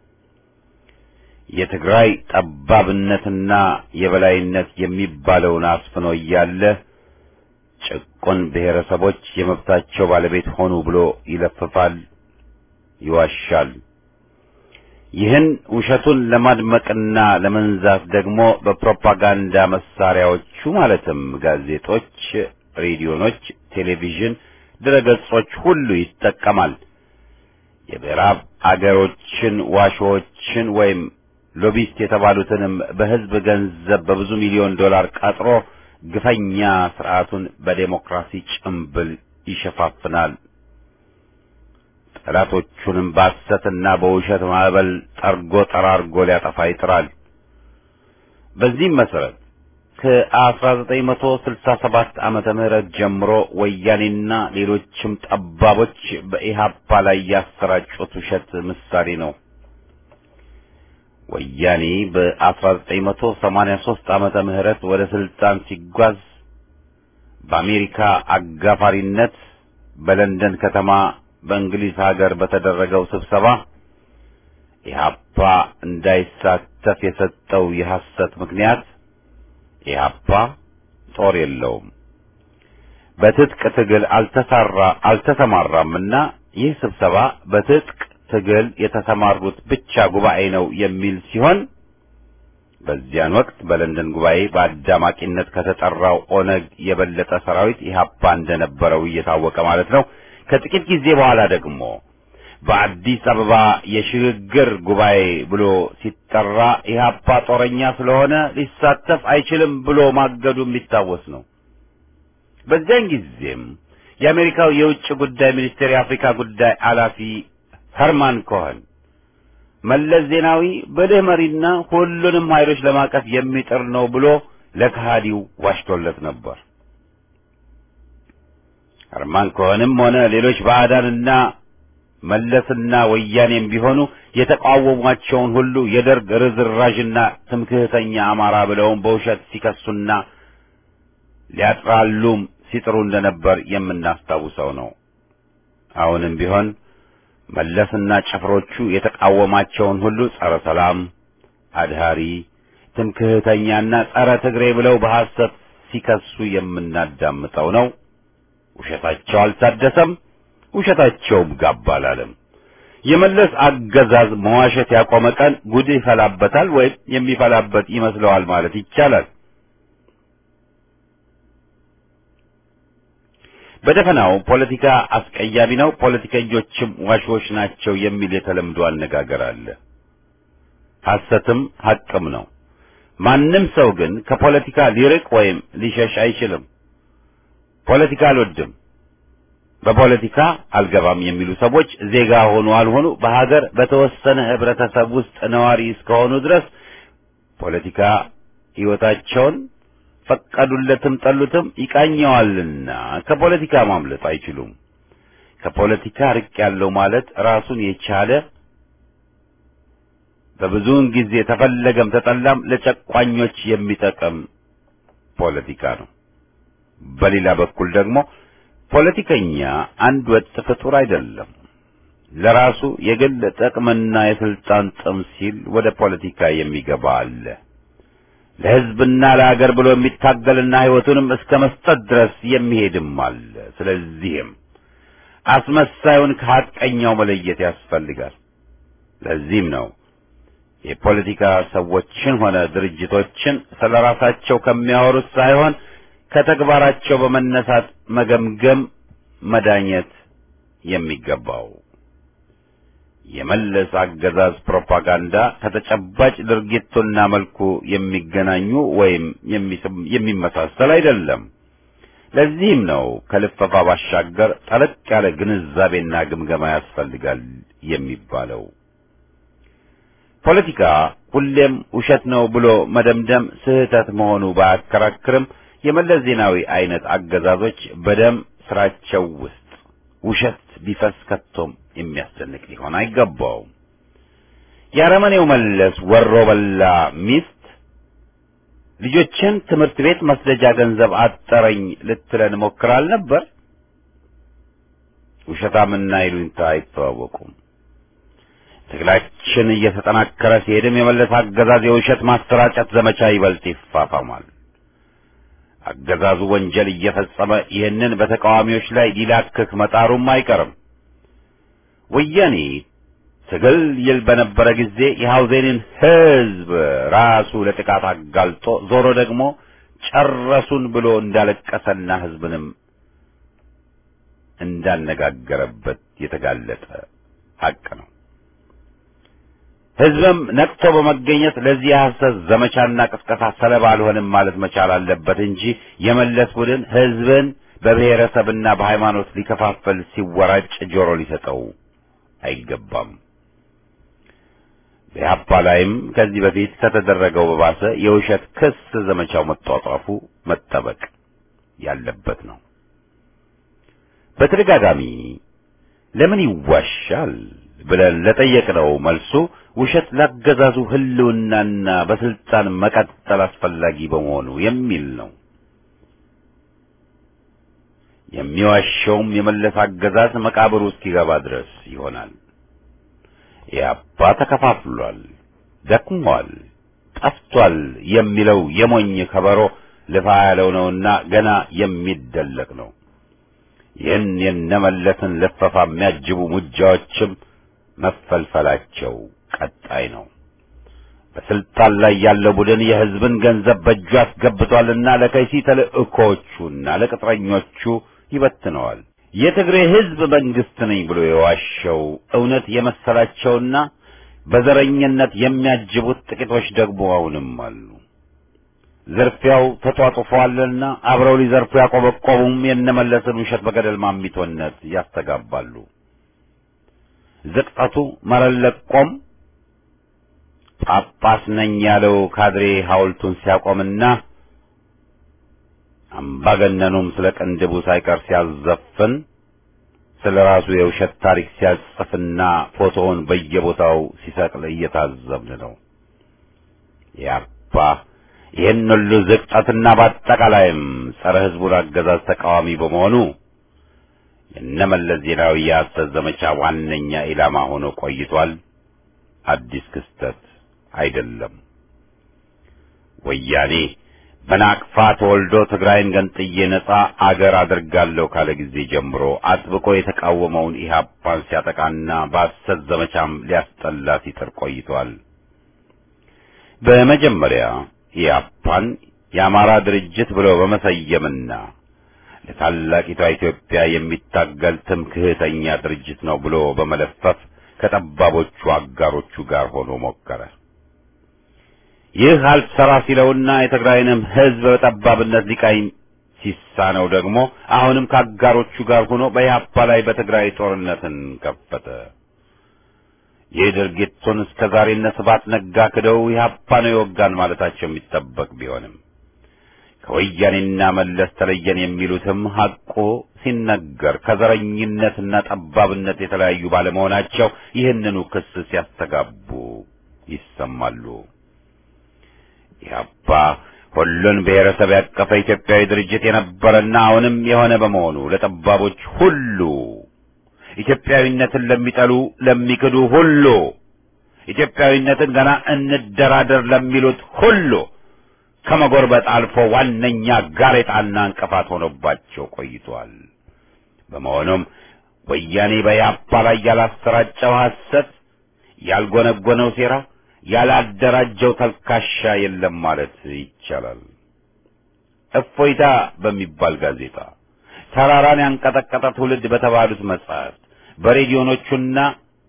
የትግራይ ጠባብነትና የበላይነት የሚባለውን አስፍኖ እያለ ጭቁን ብሔረሰቦች የመብታቸው ባለቤት ሆኑ ብሎ ይለፍፋል፣ ይዋሻል። ይህን ውሸቱን ለማድመቅና ለመንዛት ደግሞ በፕሮፓጋንዳ መሳሪያዎቹ ማለትም ጋዜጦች፣ ሬዲዮኖች፣ ቴሌቪዥን፣ ድረገጾች ሁሉ ይጠቀማል። የምዕራብ አገሮችን ዋሾዎችን ወይም ሎቢስት የተባሉትንም በሕዝብ ገንዘብ በብዙ ሚሊዮን ዶላር ቀጥሮ ግፈኛ ስርዓቱን በዴሞክራሲ ጭምብል ይሸፋፍናል። ጠላቶቹንም በሐሰትና በውሸት ማዕበል ጠርጎ ጠራርጎ ሊያጠፋ ይጥራል። በዚህም መሰረት ከ1967 ዓመተ ምህረት ጀምሮ ወያኔና ሌሎችም ጠባቦች በኢሃፓ ላይ ያሰራጩት ውሸት ምሳሌ ነው። ወያኔ በ1983 ዓመተ ምህረት ወደ ስልጣን ሲጓዝ በአሜሪካ አጋፋሪነት በለንደን ከተማ በእንግሊዝ ሀገር በተደረገው ስብሰባ ኢህአፓ እንዳይሳተፍ የሰጠው የሐሰት ምክንያት ኢህአፓ ጦር የለውም፣ በትጥቅ ትግል አልተሰራ አልተሰማራምና ይህ ስብሰባ በትጥቅ ትግል የተሰማሩት ብቻ ጉባኤ ነው የሚል ሲሆን በዚያን ወቅት በለንደን ጉባኤ በአዳማቂነት ከተጠራው ኦነግ የበለጠ ሰራዊት ኢህአፓ እንደነበረው እየታወቀ ማለት ነው። ከጥቂት ጊዜ በኋላ ደግሞ በአዲስ አበባ የሽግግር ጉባኤ ብሎ ሲጠራ ኢህአፓ ጦረኛ ስለሆነ ሊሳተፍ አይችልም ብሎ ማገዱ የሚታወስ ነው። በዚያን ጊዜም የአሜሪካው የውጭ ጉዳይ ሚኒስቴር የአፍሪካ ጉዳይ ኃላፊ ኸርማን ኮኸን መለስ ዜናዊ ብልህ መሪና ሁሉንም ኃይሎች ለማቀፍ የሚጥር ነው ብሎ ለከሃዲው ዋሽቶለት ነበር። ኸርማን ኮኸንም ሆነ ሌሎች ባዕዳንና መለስና ወያኔም ቢሆኑ የተቃወሟቸውን ሁሉ የደርግ ርዝራዥና ትምክህተኛ አማራ ብለውም በውሸት ሲከሱና ሊያጥራሉም ሲጥሩ እንደነበር የምናስታውሰው ነው። አሁንም ቢሆን መለስና ጭፍሮቹ የተቃወማቸውን ሁሉ ጸረ ሰላም፣ አድሃሪ፣ ትምክህተኛና ጸረ ትግሬ ብለው በሐሰት ሲከሱ የምናዳምጠው ነው። ውሸታቸው አልታደሰም፣ ውሸታቸውም ጋብ አላለም። የመለስ አገዛዝ መዋሸት ያቆመ ቀን ጉድ ይፈላበታል ወይም የሚፈላበት ይመስለዋል ማለት ይቻላል። በደፈናው ፖለቲካ አስቀያሚ ነው፣ ፖለቲከኞችም ዋሾች ናቸው የሚል የተለምዶ አነጋገር አለ። ሐሰትም ሐቅም ነው። ማንም ሰው ግን ከፖለቲካ ሊርቅ ወይም ሊሸሽ አይችልም። ፖለቲካ አልወድም፣ በፖለቲካ አልገባም የሚሉ ሰዎች ዜጋ ሆኑ አልሆኑ በሀገር በተወሰነ ህብረተሰብ ውስጥ ነዋሪ እስከሆኑ ድረስ ፖለቲካ ሕይወታቸውን ፈቀዱለትም ጠሉትም ይቃኘዋልና ከፖለቲካ ማምለጥ አይችሉም። ከፖለቲካ ርቅ ያለው ማለት ራሱን የቻለ በብዙውን ጊዜ ተፈለገም ተጠላም ለጨቋኞች የሚጠቅም ፖለቲካ ነው። በሌላ በኩል ደግሞ ፖለቲከኛ አንድ ወጥ ፍጡር አይደለም። ለራሱ የግል ጥቅምና የስልጣን ጥም ሲል ወደ ፖለቲካ የሚገባ አለ። ለሕዝብና ለሀገር ብሎ የሚታገልና ሕይወቱንም እስከ መስጠት ድረስ የሚሄድም አለ። ስለዚህም አስመሳዩን ከሐቀኛው መለየት ያስፈልጋል። ለዚህም ነው የፖለቲካ ሰዎችን ሆነ ድርጅቶችን ስለ ራሳቸው ከሚያወሩት ሳይሆን ከተግባራቸው በመነሳት መገምገም፣ መዳኘት የሚገባው። የመለስ አገዛዝ ፕሮፓጋንዳ ከተጨባጭ ድርጊቱና መልኩ የሚገናኙ ወይም የሚመሳሰል አይደለም። ለዚህም ነው ከልፈፋ ባሻገር ጠለቅ ያለ ግንዛቤና ግምገማ ያስፈልጋል የሚባለው። ፖለቲካ ሁሌም ውሸት ነው ብሎ መደምደም ስህተት መሆኑ ባያከራክርም የመለስ ዜናዊ አይነት አገዛዞች በደም ስራቸው ውስጥ ውሸት ቢፈስ ከቶም የሚያስደንቅ ሊሆን አይገባውም። የአረመኔው መለስ ወሮ በላ ሚስት ልጆችን ትምህርት ቤት መስደጃ ገንዘብ አጠረኝ ልትለን ሞክራል ነበር። ውሸታምና ይሉኝታ አይተዋወቁም። ትግላችን እየተጠናከረ ሲሄድም የመለስ አገዛዝ የውሸት ማሰራጨት ዘመቻ ይበልጥ ይፋፋማል። አገዛዙ ወንጀል እየፈጸመ ይህንን በተቃዋሚዎች ላይ ሊላክክ መጣሩም አይቀርም። ወያኔ ትግል ይል በነበረ ጊዜ የሐውዜንን ሕዝብ ራሱ ለጥቃት አጋልጦ ዞሮ ደግሞ ጨረሱን ብሎ እንዳለቀሰና ሕዝብንም እንዳነጋገረበት የተጋለጠ ሐቅ ነው። ሕዝብም ነቅቶ በመገኘት ለዚህ የሐሰት ዘመቻና ቅስቀሳ ሰለባ አልሆንም ማለት መቻል አለበት እንጂ የመለስ ቡድን ሕዝብን በብሔረሰብና በሃይማኖት ሊከፋፈል ሲወራጭ ጆሮ ሊሰጠው አይገባም። በኢህአፓ ላይም ከዚህ በፊት ከተደረገው በባሰ የውሸት ክስ ዘመቻው መጧጧፉ መጠበቅ ያለበት ነው። በተደጋጋሚ ለምን ይዋሻል ብለን ለጠየቅነው መልሱ ውሸት ላገዛዙ ህልውናና በስልጣን መቀጠል አስፈላጊ በመሆኑ የሚል ነው። የሚዋሸውም የመለስ አገዛዝ መቃብሩ እስኪገባ ድረስ ይሆናል። ኢህአፓ ተከፋፍሏል፣ ደክሟል፣ ጠፍቷል የሚለው የሞኝ ከበሮ ልፋ ያለው ነውና ገና የሚደለቅ ነው። ይህን የነመለስን ልፈፋ የሚያጅቡ ሙጃዎችም መፈልፈላቸው ቀጣይ ነው። በስልጣን ላይ ያለው ቡድን የህዝብን ገንዘብ በእጁ አስገብቷልና ለከይሲ ተልእኮዎቹና ለቅጥረኞቹ ይበትነዋል። የትግሬ ህዝብ መንግስት ነኝ ብሎ የዋሸው እውነት የመሰላቸውና በዘረኝነት የሚያጅቡት ጥቂቶች ደግሞ አሁንም አሉ። ዝርፊያው ተጧጡፏልና አብረው ሊዘርፉ ያቆበቆቡም የነመለስን ውሸት በገደል ማሚቶነት ያስተጋባሉ። ዝቅጠቱ መረለቆም ጳጳስ ነኝ ያለው ካድሬ ሐውልቱን ሲያቆምና አምባገነኑም ስለ ቅንድቡ ሳይቀር ሲያዘፍን ስለ ራሱ የውሸት ታሪክ ሲያጽፍና ፎቶውን በየቦታው ሲሰቅል እየታዘብን ነው። ያባ ይህን ሁሉ ዝቅጠትና በአጠቃላይም ጸረ ህዝቡን አገዛዝ ተቃዋሚ በመሆኑ የነመለስ ዜናዊ የሐሰት ዘመቻ ዋነኛ ኢላማ ሆኖ ቆይቷል። አዲስ ክስተት አይደለም። ወያኔ በናቅፋ ተወልዶ ትግራይን ገንጥዬ ነጻ አገር አድርጋለሁ ካለ ጊዜ ጀምሮ አጥብቆ የተቃወመውን ኢህአፓን ሲያጠቃና በሐሰት ዘመቻም ሊያስጠላ ሲጥር ቆይቷል። በመጀመሪያ ኢህአፓን የአማራ ድርጅት ብሎ በመሰየምና ለታላቂቷ ኢትዮጵያ የሚታገል ትምክህተኛ ድርጅት ነው ብሎ በመለፈፍ ከጠባቦቹ አጋሮቹ ጋር ሆኖ ሞከረ። ይህ አልሰራ ሲለውና የትግራይንም ህዝብ በጠባብነት ሊቃኝ ሲሳነው ደግሞ አሁንም ከአጋሮቹ ጋር ሆኖ በኢህአፓ ላይ በትግራይ ጦርነትን ከፈተ። ይህ ድርጊቱን እስከ ዛሬ እነ ስብሐት ነጋ ክደው ኢህአፓ ነው የወጋን ማለታቸው የሚጠበቅ ቢሆንም ከወያኔና መለስ ተለየን የሚሉትም ሐቆ ሲነገር ከዘረኝነትና ጠባብነት የተለያዩ ባለመሆናቸው ይህንኑ ክስ ሲያስተጋቡ ይሰማሉ። ኢህአፓ ሁሉን ብሔረሰብ ያቀፈ ኢትዮጵያዊ ድርጅት የነበረና አሁንም የሆነ በመሆኑ ለጠባቦች ሁሉ ኢትዮጵያዊነትን ለሚጠሉ ለሚክዱ ሁሉ ኢትዮጵያዊነትን ገና እንደራደር ለሚሉት ሁሉ ከመጎርበጥ አልፎ ዋነኛ ጋሬጣና እንቅፋት ሆኖባቸው ቆይቷል። በመሆኑም ወያኔ በኢህአፓ ላይ ያላሰራጨው ሐሰት፣ ያልጎነጎነው ሴራ፣ ያላደራጀው ተልካሻ የለም ማለት ይቻላል። እፎይታ በሚባል ጋዜጣ ተራራን ያንቀጠቀጠ ትውልድ በተባሉት መጽሐፍት በሬዲዮኖቹና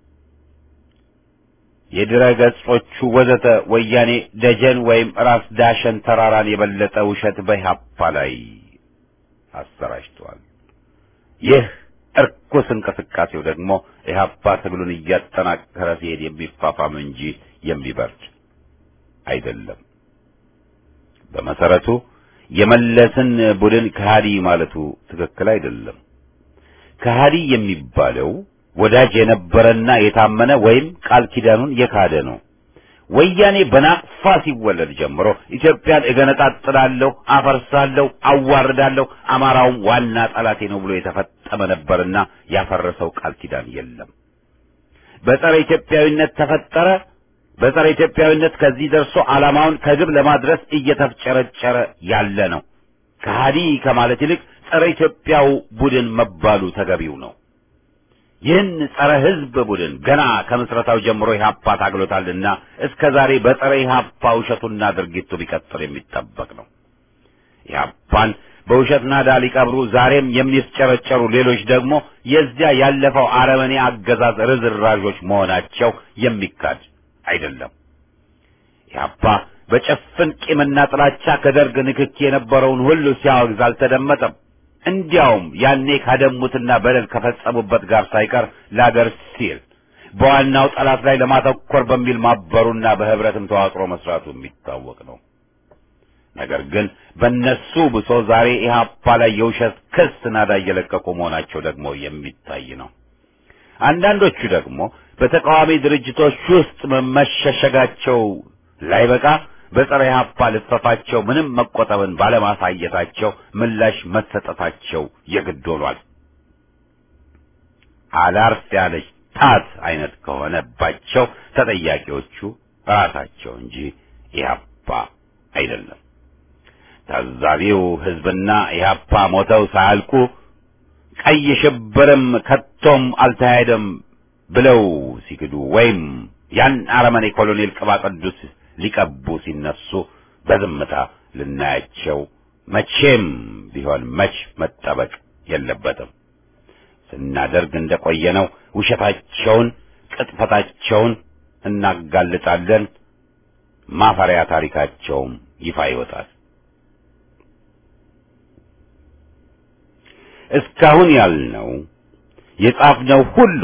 የድረ ገጾቹ ወዘተ ወያኔ ደጀን ወይም ራስ ዳሸን ተራራን የበለጠ ውሸት በኢህአፓ ላይ አሰራጭቷል። ይህ እርኩስ እንቅስቃሴው ደግሞ ኢህአፓ ትግሉን እያጠናከረ ሲሄድ የሚፋፋም እንጂ የሚበርድ አይደለም። በመሰረቱ የመለስን ቡድን ከሃዲ ማለቱ ትክክል አይደለም። ከሃዲ የሚባለው ወዳጅ የነበረና የታመነ ወይም ቃል ኪዳኑን የካደ ነው። ወያኔ በናቅፋ ሲወለድ ጀምሮ ኢትዮጵያን እገነጣጥላለሁ፣ አፈርሳለሁ፣ አዋርዳለሁ፣ አማራውም ዋና ጠላቴ ነው ብሎ የተፈጠመ ነበርና ያፈረሰው ቃል ኪዳን የለም። በጸረ ኢትዮጵያዊነት ተፈጠረ። በጸረ ኢትዮጵያዊነት ከዚህ ደርሶ ዓላማውን ከግብ ለማድረስ እየተፍጨረጨረ ያለ ነው። ከሃዲ ከማለት ይልቅ ጸረ ኢትዮጵያው ቡድን መባሉ ተገቢው ነው። ይህን ጸረ ሕዝብ ቡድን ገና ከምስረታው ጀምሮ ኢህአፓ ታግሎታልና እስከ ዛሬ በጸረ ኢህአፓ ውሸቱና ድርጊቱ ቢቀጥል የሚጠበቅ ነው። ኢህአፓን በውሸት ናዳ ሊቀብሩ ዛሬም የሚስጨረጨሩ ሌሎች ደግሞ የዚያ ያለፈው አረመኔ አገዛዝ ርዝራዦች መሆናቸው የሚካድ አይደለም። ኢህአፓ በጭፍን ቂምና ጥላቻ ከደርግ ንክኪ የነበረውን ሁሉ ሲያወግዝ አልተደመጠም። እንዲያውም ያኔ ካደሙትና በደል ከፈጸሙበት ጋር ሳይቀር ለአገር ሲል በዋናው ጠላት ላይ ለማተኮር በሚል ማበሩና በህብረትም ተዋቅሮ መስራቱ የሚታወቅ ነው። ነገር ግን በእነሱ ብሶ ዛሬ ኢህአፓ ላይ የውሸት ክስ ናዳ እየለቀቁ መሆናቸው ደግሞ የሚታይ ነው። አንዳንዶቹ ደግሞ በተቃዋሚ ድርጅቶች ውስጥ መመሸሸጋቸው ላይበቃ በጸረ ኢህአፓ ልፈፋቸው ምንም መቆጠብን ባለማሳየታቸው ምላሽ መሰጠታቸው የግድ ሆኗል። አላርፍ ያለች ጣት አይነት ከሆነባቸው ተጠያቂዎቹ ራሳቸው እንጂ ኢህአፓ አይደለም። ታዛቢው ህዝብና ኢህአፓ ሞተው ሳያልቁ ቀይ ሽብርም ከቶም አልተካሄደም ብለው ሲክዱ ወይም ያን አረመኔ ኮሎኔል ቅባ ቅዱስ ሊቀቡ ሲነሱ በዝምታ ልናያቸው መቼም ቢሆን መች መጠበቅ የለበትም። ስናደርግ እንደቆየነው ውሸታቸውን፣ ቅጥፈታቸውን እናጋልጣለን። ማፈሪያ ታሪካቸውም ይፋ ይወጣል። እስካሁን ያልነው የጻፍነው ሁሉ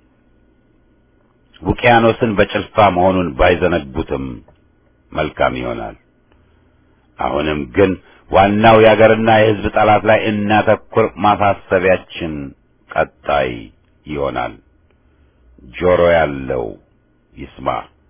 ውቅያኖስን በጭልፋ መሆኑን ባይዘነጉትም መልካም ይሆናል። አሁንም ግን ዋናው የአገርና የሕዝብ ጠላት ላይ እናተኩር ማሳሰቢያችን ቀጣይ ይሆናል። ጆሮ ያለው ይስማ።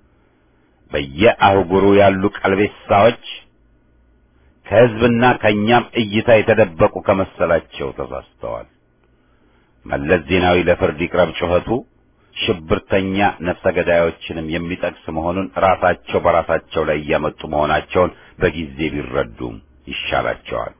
በየአህጉሩ ያሉ ቀልቤሳዎች ከሕዝብና ከእኛም እይታ የተደበቁ ከመሰላቸው ተሳስተዋል። መለስ ዜናዊ ለፍርድ ይቅረብ ጩኸቱ ሽብርተኛ ነፍሰ ገዳዮችንም የሚጠቅስ መሆኑን ራሳቸው በራሳቸው ላይ እያመጡ መሆናቸውን በጊዜ ቢረዱም ይሻላቸዋል።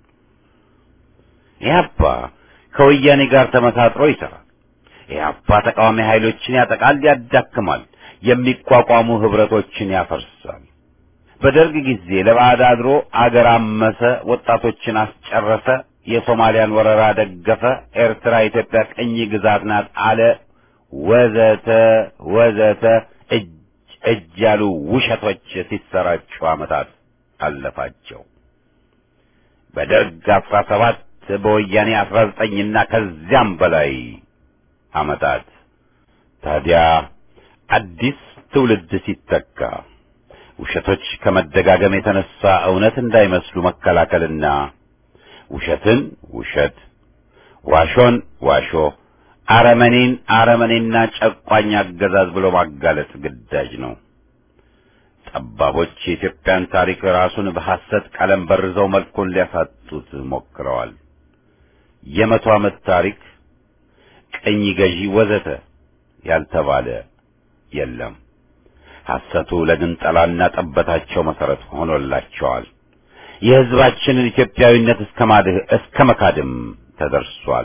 ኢህአፓ ከወያኔ ጋር ተመሳጥሮ ይሰራል። ኢህአፓ ተቃዋሚ ኃይሎችን ያጠቃል፣ ያዳክማል፣ የሚቋቋሙ ህብረቶችን ያፈርሳል። በደርግ ጊዜ ለባዕድ አድሮ አገር አመሰ፣ ወጣቶችን አስጨረሰ፣ የሶማሊያን ወረራ ደገፈ፣ ኤርትራ ኢትዮጵያ ቅኝ ግዛት ናት አለ ወዘተ ወዘተ እጅ እጅ ያሉ ውሸቶች ሲሰራጩ ዓመታት አለፋቸው። በደርግ አስራ ሰባት በወያኔ አስራ ዘጠኝና ከዚያም በላይ ዓመታት ታዲያ አዲስ ትውልድ ሲተካ ውሸቶች ከመደጋገም የተነሳ እውነት እንዳይመስሉ መከላከልና ውሸትን ውሸት፣ ዋሾን ዋሾ አረመኔን አረመኔና ጨቋኝ አገዛዝ ብሎ ማጋለጥ ግዳጅ ነው። ጠባቦች የኢትዮጵያን ታሪክ ራሱን በሐሰት ቀለም በርዘው መልኩን ሊያሳጡት ሞክረዋል። የመቶ ዓመት ታሪክ፣ ቅኝ ገዢ ወዘተ ያልተባለ የለም። ሐሰቱ ለግንጠላና ጠበታቸው መሰረት ሆኖላቸዋል። የሕዝባችንን ኢትዮጵያዊነት እስከ ማድህ እስከ መካድም ተደርሷል።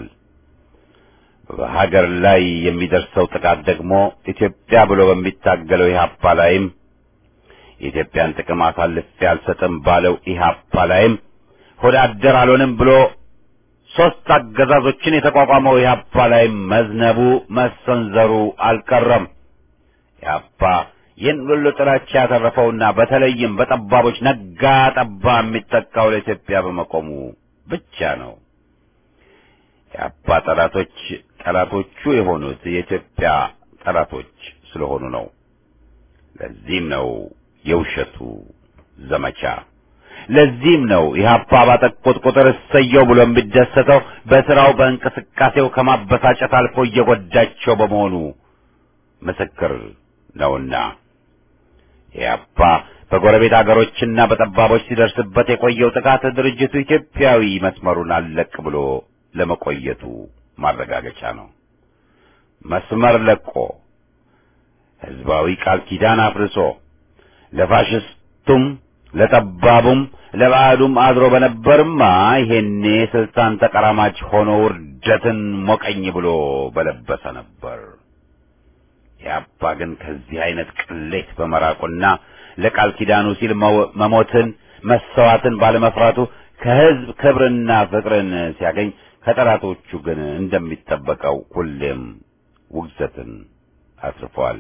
በሀገር ላይ የሚደርሰው ጥቃት ደግሞ ኢትዮጵያ ብሎ በሚታገለው ኢህአፓ ላይም የኢትዮጵያን ጥቅም አሳልፌ አልሰጥም ባለው ኢህአፓ ላይም ሆደ አደር አልሆንም ብሎ ሦስት አገዛዞችን የተቋቋመው ኢህአፓ ላይም መዝነቡ መሰንዘሩ አልቀረም። ኢህአፓ ይህን ሁሉ ጥላቻ ያተረፈውና በተለይም በጠባቦች ነጋ ጠባ የሚጠቃው ለኢትዮጵያ በመቆሙ ብቻ ነው። የአባ ጠላቶች ጠላቶቹ የሆኑት የኢትዮጵያ ጠላቶች ስለሆኑ ነው። ለዚህም ነው የውሸቱ ዘመቻ። ለዚህም ነው ኢህአፓ ባጠቁት ቁጥር እሰየው ብሎ የሚደሰተው በስራው በእንቅስቃሴው ከማበሳጨት አልፎ እየጎዳቸው በመሆኑ ምስክር ነውና ኢህአፓ በጎረቤት አገሮችና በጠባቦች ሲደርስበት የቆየው ጥቃት ድርጅቱ ኢትዮጵያዊ መስመሩን አለቅ ብሎ ለመቆየቱ ማረጋገጫ ነው። መስመር ለቆ ህዝባዊ ቃል ኪዳን አፍርሶ ለፋሽስቱም ለጠባቡም ለባዕዱም አድሮ በነበርማ ይሄኔ ስልጣን ተቀራማች ሆኖ ውርደትን ሞቀኝ ብሎ በለበሰ ነበር። ያባ ግን ከዚህ አይነት ቅሌት በመራቁና ለቃል ኪዳኑ ሲል መሞትን መሰዋትን ባለመፍራቱ ከህዝብ ክብርና ፍቅርን ሲያገኝ ከጠላቶቹ ግን እንደሚጠበቀው ሁሌም ውግዘትን አትርፏል።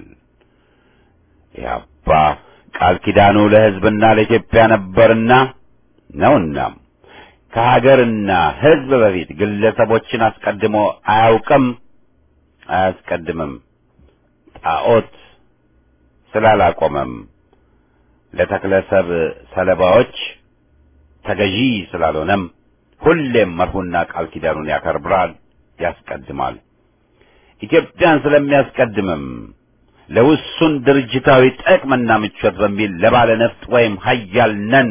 ኢህአፓ ቃል ኪዳኑ ለህዝብና ለኢትዮጵያ ነበርና ነውናም ከሀገርና ህዝብ በፊት ግለሰቦችን አስቀድሞ አያውቅም፣ አያስቀድምም። ጣዖት ስላላቆመም ለተክለሰብ ሰለባዎች ተገዢ ስላልሆነም ሁሌም መርሁና ቃል ኪዳኑን ያከብራል፣ ያስቀድማል። ኢትዮጵያን ስለሚያስቀድምም ለውሱን ድርጅታዊ ጥቅምና ምቾት በሚል ለባለ ነፍጥ ወይም ሀያል ነን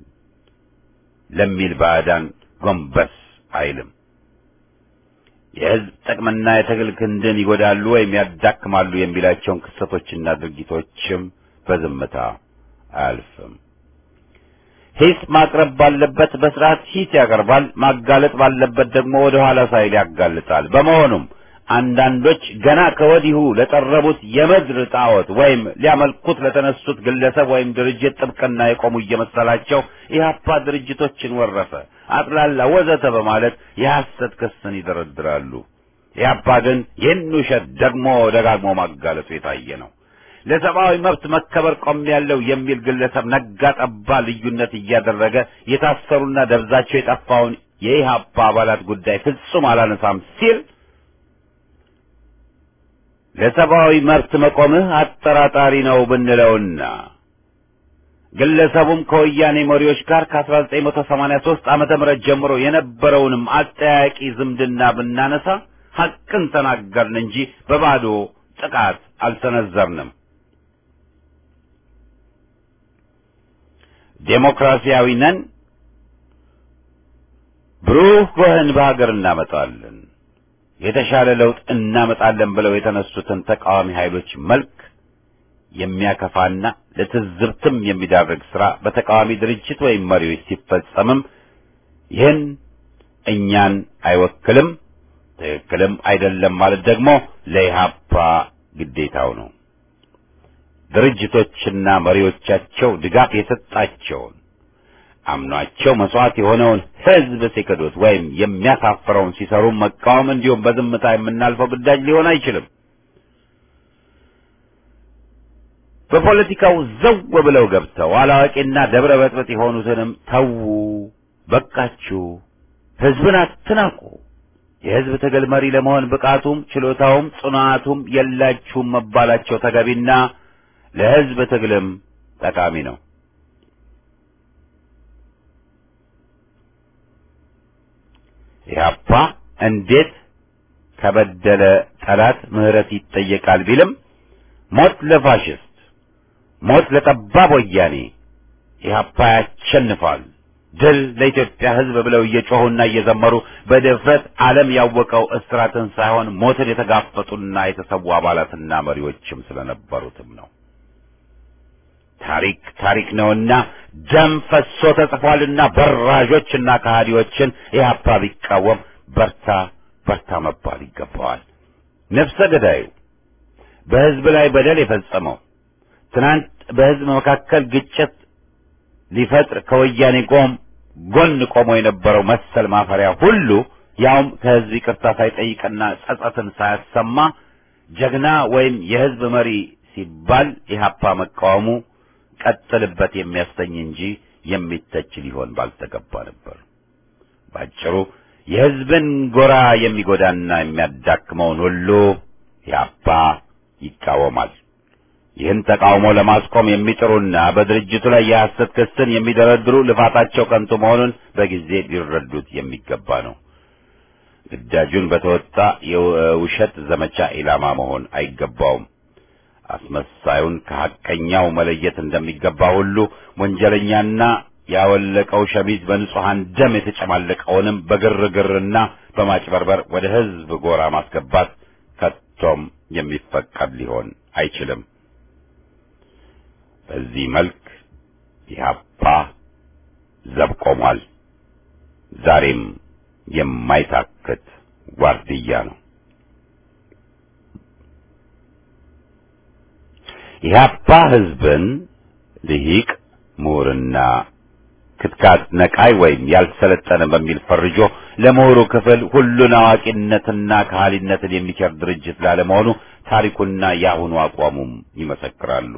ለሚል ባዕዳን ጎንበስ አይልም። የሕዝብ ጥቅምና የትግል ክንድን ይጎዳሉ ወይም ያዳክማሉ የሚላቸውን ክስተቶችና ድርጊቶችም በዝምታ አያልፍም። ሂስ ማቅረብ ባለበት በስርዓት ሂስ ያቀርባል። ማጋለጥ ባለበት ደግሞ ወደ ኋላ ሳይል ያጋልጣል። በመሆኑም አንዳንዶች ገና ከወዲሁ ለጠረቡት የምድር ጣዖት ወይም ሊያመልኩት ለተነሱት ግለሰብ ወይም ድርጅት ጥብቅና የቆሙ እየመሰላቸው ኢህአፓ ድርጅቶችን ወረፈ፣ አጥላላ፣ ወዘተ በማለት የሐሰት ክስን ይደረድራሉ። ኢህአፓ ግን ይህን ውሸት ደግሞ ደጋግሞ ማጋለጡ የታየ ነው። ለሰብአዊ መብት መከበር ቆሜያለሁ የሚል ግለሰብ ነጋ ጠባ ልዩነት እያደረገ የታሰሩና ደብዛቸው የጠፋውን የኢህአፓ አባላት ጉዳይ ፍጹም አላነሳም ሲል ለሰብአዊ መብት መቆምህ አጠራጣሪ ነው ብንለውና ግለሰቡም ከወያኔ መሪዎች ጋር ከ1983 ዓመተ ምህረት ጀምሮ የነበረውንም አጠያቂ ዝምድና ብናነሳ ሐቅን ተናገርን እንጂ በባዶ ጥቃት አልሰነዘርንም። ዴሞክራሲያዊ ነን፣ ብሩህ ጎህን በሀገር እናመጣለን የተሻለ ለውጥ እናመጣለን ብለው የተነሱትን ተቃዋሚ ኃይሎች መልክ የሚያከፋና ለትዝብትም የሚዳርግ ስራ በተቃዋሚ ድርጅት ወይም መሪዎች ሲፈጸምም ይህን እኛን አይወክልም፣ ትክክልም አይደለም ማለት ደግሞ ለኢህአፓ ግዴታው ነው። ድርጅቶችና መሪዎቻቸው ድጋፍ የሰጣቸውን አምኗቸው መስዋዕት የሆነውን ህዝብ ሲክዱት ወይም የሚያሳፍረውን ሲሰሩ መቃወም እንዲሁም በዝምታ የምናልፈው ግዳጅ ሊሆን አይችልም። በፖለቲካው ዘው ብለው ገብተው አላዋቂና ደብረ በጥበጥ የሆኑትንም ተዉ፣ በቃችሁ፣ ህዝብን አትናቁ፣ የህዝብ ትግል መሪ ለመሆን ብቃቱም ችሎታውም ጽናቱም የላችሁም መባላቸው ተገቢና ለህዝብ ትግልም ጠቃሚ ነው። ኢህአፓ እንዴት ከበደለ ጠላት ምህረት ይጠየቃል ቢልም ሞት ለፋሽስት፣ ሞት ለጠባብ ወያኔ፣ ኢህአፓ ያሸንፋል፣ ድል ለኢትዮጵያ ህዝብ ብለው እየጮሁና እየዘመሩ በድፍረት ዓለም ያወቀው እስራትን ሳይሆን ሞትን የተጋፈጡና የተሰዉ አባላትና መሪዎችም ስለነበሩትም ነው። ታሪክ ታሪክ ነውና ደም ፈሶ ተጽፏልና በራዦችና ከሃዲዎችን ኢህአፓ ቢቃወም በርታ በርታ መባል ይገባዋል። ነፍሰ ገዳዩ በህዝብ ላይ በደል የፈጸመው ትናንት በህዝብ መካከል ግጭት ሊፈጥር ከወያኔ ጎም ጎን ቆሞ የነበረው መሰል ማፈሪያ ሁሉ ያውም ከህዝብ ይቅርታ ሳይጠይቅና ጸጸትን ሳያሰማ ጀግና ወይም የህዝብ መሪ ሲባል ኢህአፓ መቃወሙ ቀጥልበት የሚያሰኝ እንጂ የሚተች ሊሆን ባልተገባ ነበር። ባጭሩ የህዝብን ጎራ የሚጎዳና የሚያዳክመውን ሁሉ ኢህአፓ ይቃወማል። ይህን ተቃውሞ ለማስቆም የሚጥሩና በድርጅቱ ላይ የሐሰት ክስን የሚደረድሩ ልፋታቸው ከንቱ መሆኑን በጊዜ ሊረዱት የሚገባ ነው። ግዳጁን በተወጣ የውሸት ዘመቻ ኢላማ መሆን አይገባውም። አስመሳዩን ከሐቀኛው መለየት እንደሚገባ ሁሉ ወንጀለኛና ያወለቀው ሸሚዝ በንጹሐን ደም የተጨማለቀውንም በግርግርና በማጭበርበር ወደ ህዝብ ጎራ ማስገባት ከቶም የሚፈቀድ ሊሆን አይችልም። በዚህ መልክ ኢህአፓ ዘብ ቆሟል። ዛሬም የማይታክት ዋርድያ ነው። ኢህአፓ ህዝብን ልሂቅ ምሁርና ክትካት ነቃይ ወይም ያልሰለጠነ በሚል ፈርጆ ለምሁሩ ክፍል ሁሉን አዋቂነትና ከሃሊነትን የሚቸር ድርጅት ላለመሆኑ ታሪኩና የአሁኑ አቋሙም ይመሰክራሉ።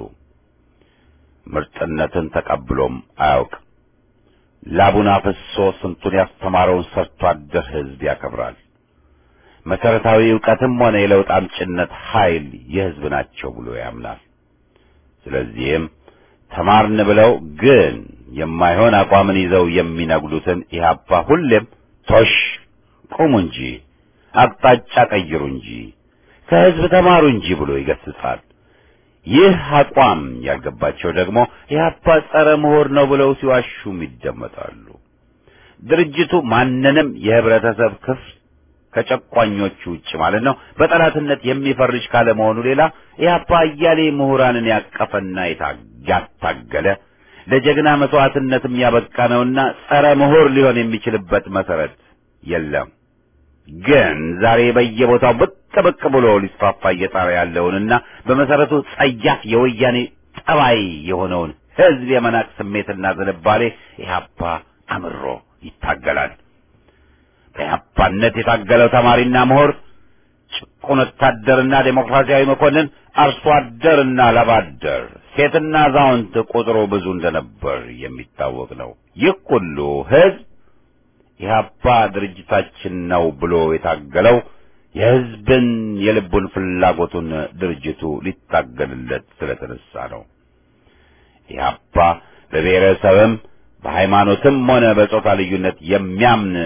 ምርጥነትን ተቀብሎም አያውቅ። ላቡን አፍሶ ስንቱን ያስተማረውን ሰርቶ አደር ህዝብ ያከብራል። መሰረታዊ ዕውቀትም ሆነ የለውጥ አምጭነት ኃይል የሕዝብ ናቸው ብሎ ያምናል። ስለዚህም ተማርን ብለው ግን የማይሆን አቋምን ይዘው የሚነግዱትን ኢህአፓ ሁሌም ቶሽ ቁሙ እንጂ አቅጣጫ ቀይሩ እንጂ ከሕዝብ ተማሩ እንጂ ብሎ ይገስጻል። ይህ አቋም ያልገባቸው ደግሞ ኢህአፓ ጸረ ምሁር ነው ብለው ሲዋሹም ይደመጣሉ። ድርጅቱ ማንንም የህብረተሰብ ክፍል ከጨቋኞቹ ውጭ ማለት ነው በጠላትነት የሚፈርጅ ካለመሆኑ ሌላ ኢህአፓ አያሌ ምሁራንን ያቀፈና ያታገለ ለጀግና መስዋዕትነትም ያበቃ ነውና ጸረ ምሁር ሊሆን የሚችልበት መሰረት የለም። ግን ዛሬ በየቦታው ብቅ ብቅ ብሎ ሊስፋፋ እየጣረ ያለውንና በመሰረቱ ጸያፍ የወያኔ ጠባይ የሆነውን ህዝብ የመናቅ ስሜትና ዝንባሌ ኢህአፓ አምሮ ይታገላል። በኢህአፓነት የታገለው ተማሪና ምሁር፣ ጭቁን ወታደርና ዴሞክራሲያዊ መኮንን፣ አርሶ አደርና ላባደር፣ ሴትና አዛውንት ቁጥሩ ብዙ እንደነበር የሚታወቅ ነው። ይህ ሁሉ ህዝብ ኢህአፓ ድርጅታችን ነው ብሎ የታገለው የህዝብን የልቡን ፍላጎቱን ድርጅቱ ሊታገልለት ስለተነሳ ነው። ኢህአፓ በብሔረሰብም በሃይማኖትም ሆነ በጾታ ልዩነት የሚያምን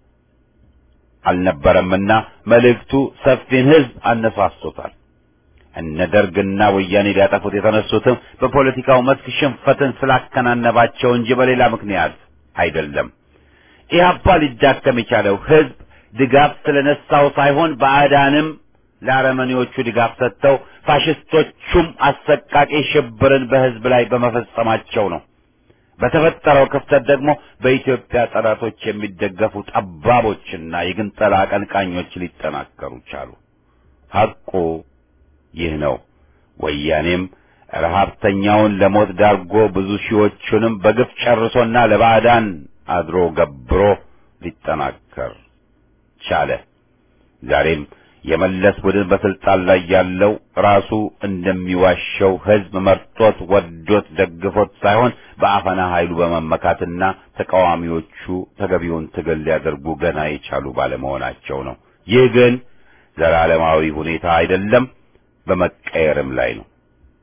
አልነበረምና መልእክቱ ሰፊን ህዝብ አነሳስቶታል። እነ ደርግና ወያኔ ሊያጠፉት የተነሱትም በፖለቲካው መስክ ሽንፈትን ስላከናነባቸው እንጂ በሌላ ምክንያት አይደለም። ኢህአፓ ሊዳከም የቻለው ህዝብ ድጋፍ ስለነሳው ሳይሆን ባዕዳንም ለአረመኔዎቹ ድጋፍ ሰጥተው ፋሽስቶቹም አሰቃቂ ሽብርን በህዝብ ላይ በመፈጸማቸው ነው። በተፈጠረው ክፍተት ደግሞ በኢትዮጵያ ጠላቶች የሚደገፉ ጠባቦችና የግንጠላ አቀንቃኞች ሊጠናከሩ ቻሉ። ሐቁ ይህ ነው። ወያኔም ረሀብተኛውን ለሞት ዳርጎ ብዙ ሺዎቹንም በግፍ ጨርሶና ለባዕዳን አድሮ ገብሮ ሊጠናከር ቻለ። ዛሬም የመለስ ቡድን በስልጣን ላይ ያለው ራሱ እንደሚዋሸው ህዝብ መርጦት ወዶት ደግፎት ሳይሆን በአፈና ኃይሉ በመመካትና ተቃዋሚዎቹ ተገቢውን ትግል ሊያደርጉ ገና የቻሉ ባለመሆናቸው ነው። ይህ ግን ዘላለማዊ ሁኔታ አይደለም፣ በመቀየርም ላይ ነው።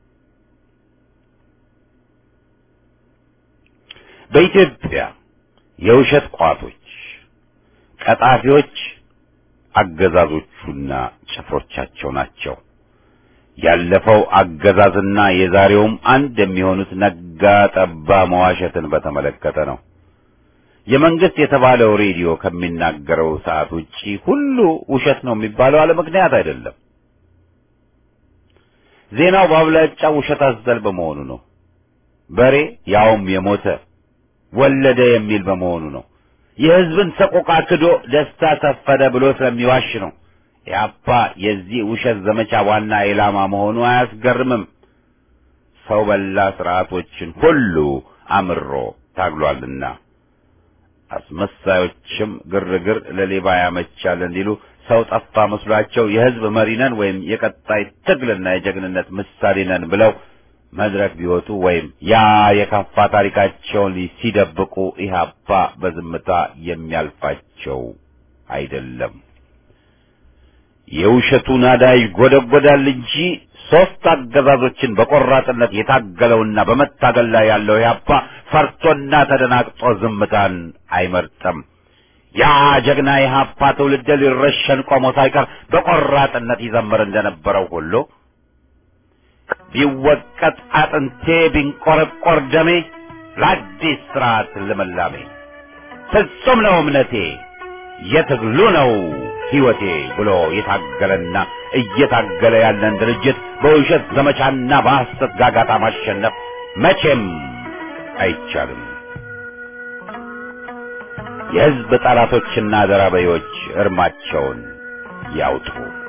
በኢትዮጵያ የውሸት ቋቶች፣ ቀጣፊዎች አገዛዞቹና ጭፍሮቻቸው ናቸው። ያለፈው አገዛዝና የዛሬውም አንድ የሚሆኑት ነጋ ጠባ መዋሸትን በተመለከተ ነው። የመንግስት የተባለው ሬዲዮ ከሚናገረው ሰዓት ውጪ ሁሉ ውሸት ነው የሚባለው አለ ምክንያት አይደለም። ዜናው በአብላጫው ውሸት አዘል በመሆኑ ነው። በሬ ያውም የሞተ ወለደ የሚል በመሆኑ ነው። የህዝብን ሰቆቃ ክዶ ደስታ ሰፈደ ብሎ ስለሚዋሽ ነው። ኢህአፓ የዚህ ውሸት ዘመቻ ዋና ኢላማ መሆኑ አያስገርምም። ሰው በላ ስርዓቶችን ሁሉ አምሮ ታግሏልና አስመሳዮችም ግርግር ለሌባ ያመቻል እንዲሉ ሰው ጠፋ መስሏቸው የህዝብ መሪ ነን ወይም የቀጣይ ትግልና የጀግንነት ምሳሌ ነን ብለው መድረክ ቢወጡ ወይም ያ የከፋ ታሪካቸውን ሲደብቁ ኢህአፓ በዝምታ የሚያልፋቸው አይደለም። የውሸቱ ናዳ ይጎደጎዳል እንጂ ሶስት አገዛዞችን በቆራጥነት የታገለውና በመታገል ላይ ያለው ኢህአፓ ፈርቶና ተደናግጦ ዝምታን አይመርጥም። ያ ጀግና ኢህአፓ ትውልድ ሊረሸን ቆሞ ሳይቀር በቆራጥነት ይዘምር እንደነበረው ሁሉ ቢወቀጥ አጥንቴ ቢንቆረቆር ደሜ ለአዲስ ስርዓት ልምላሜ ፍጹም ነው እምነቴ የትግሉ ነው ሕይወቴ ብሎ የታገለና እየታገለ ያለን ድርጅት በውሸት ዘመቻና በሐሰት ጋጋታ ማሸነፍ መቼም አይቻልም። የሕዝብ ጠላቶችና ዘራበዮች እርማቸውን ያውጡ።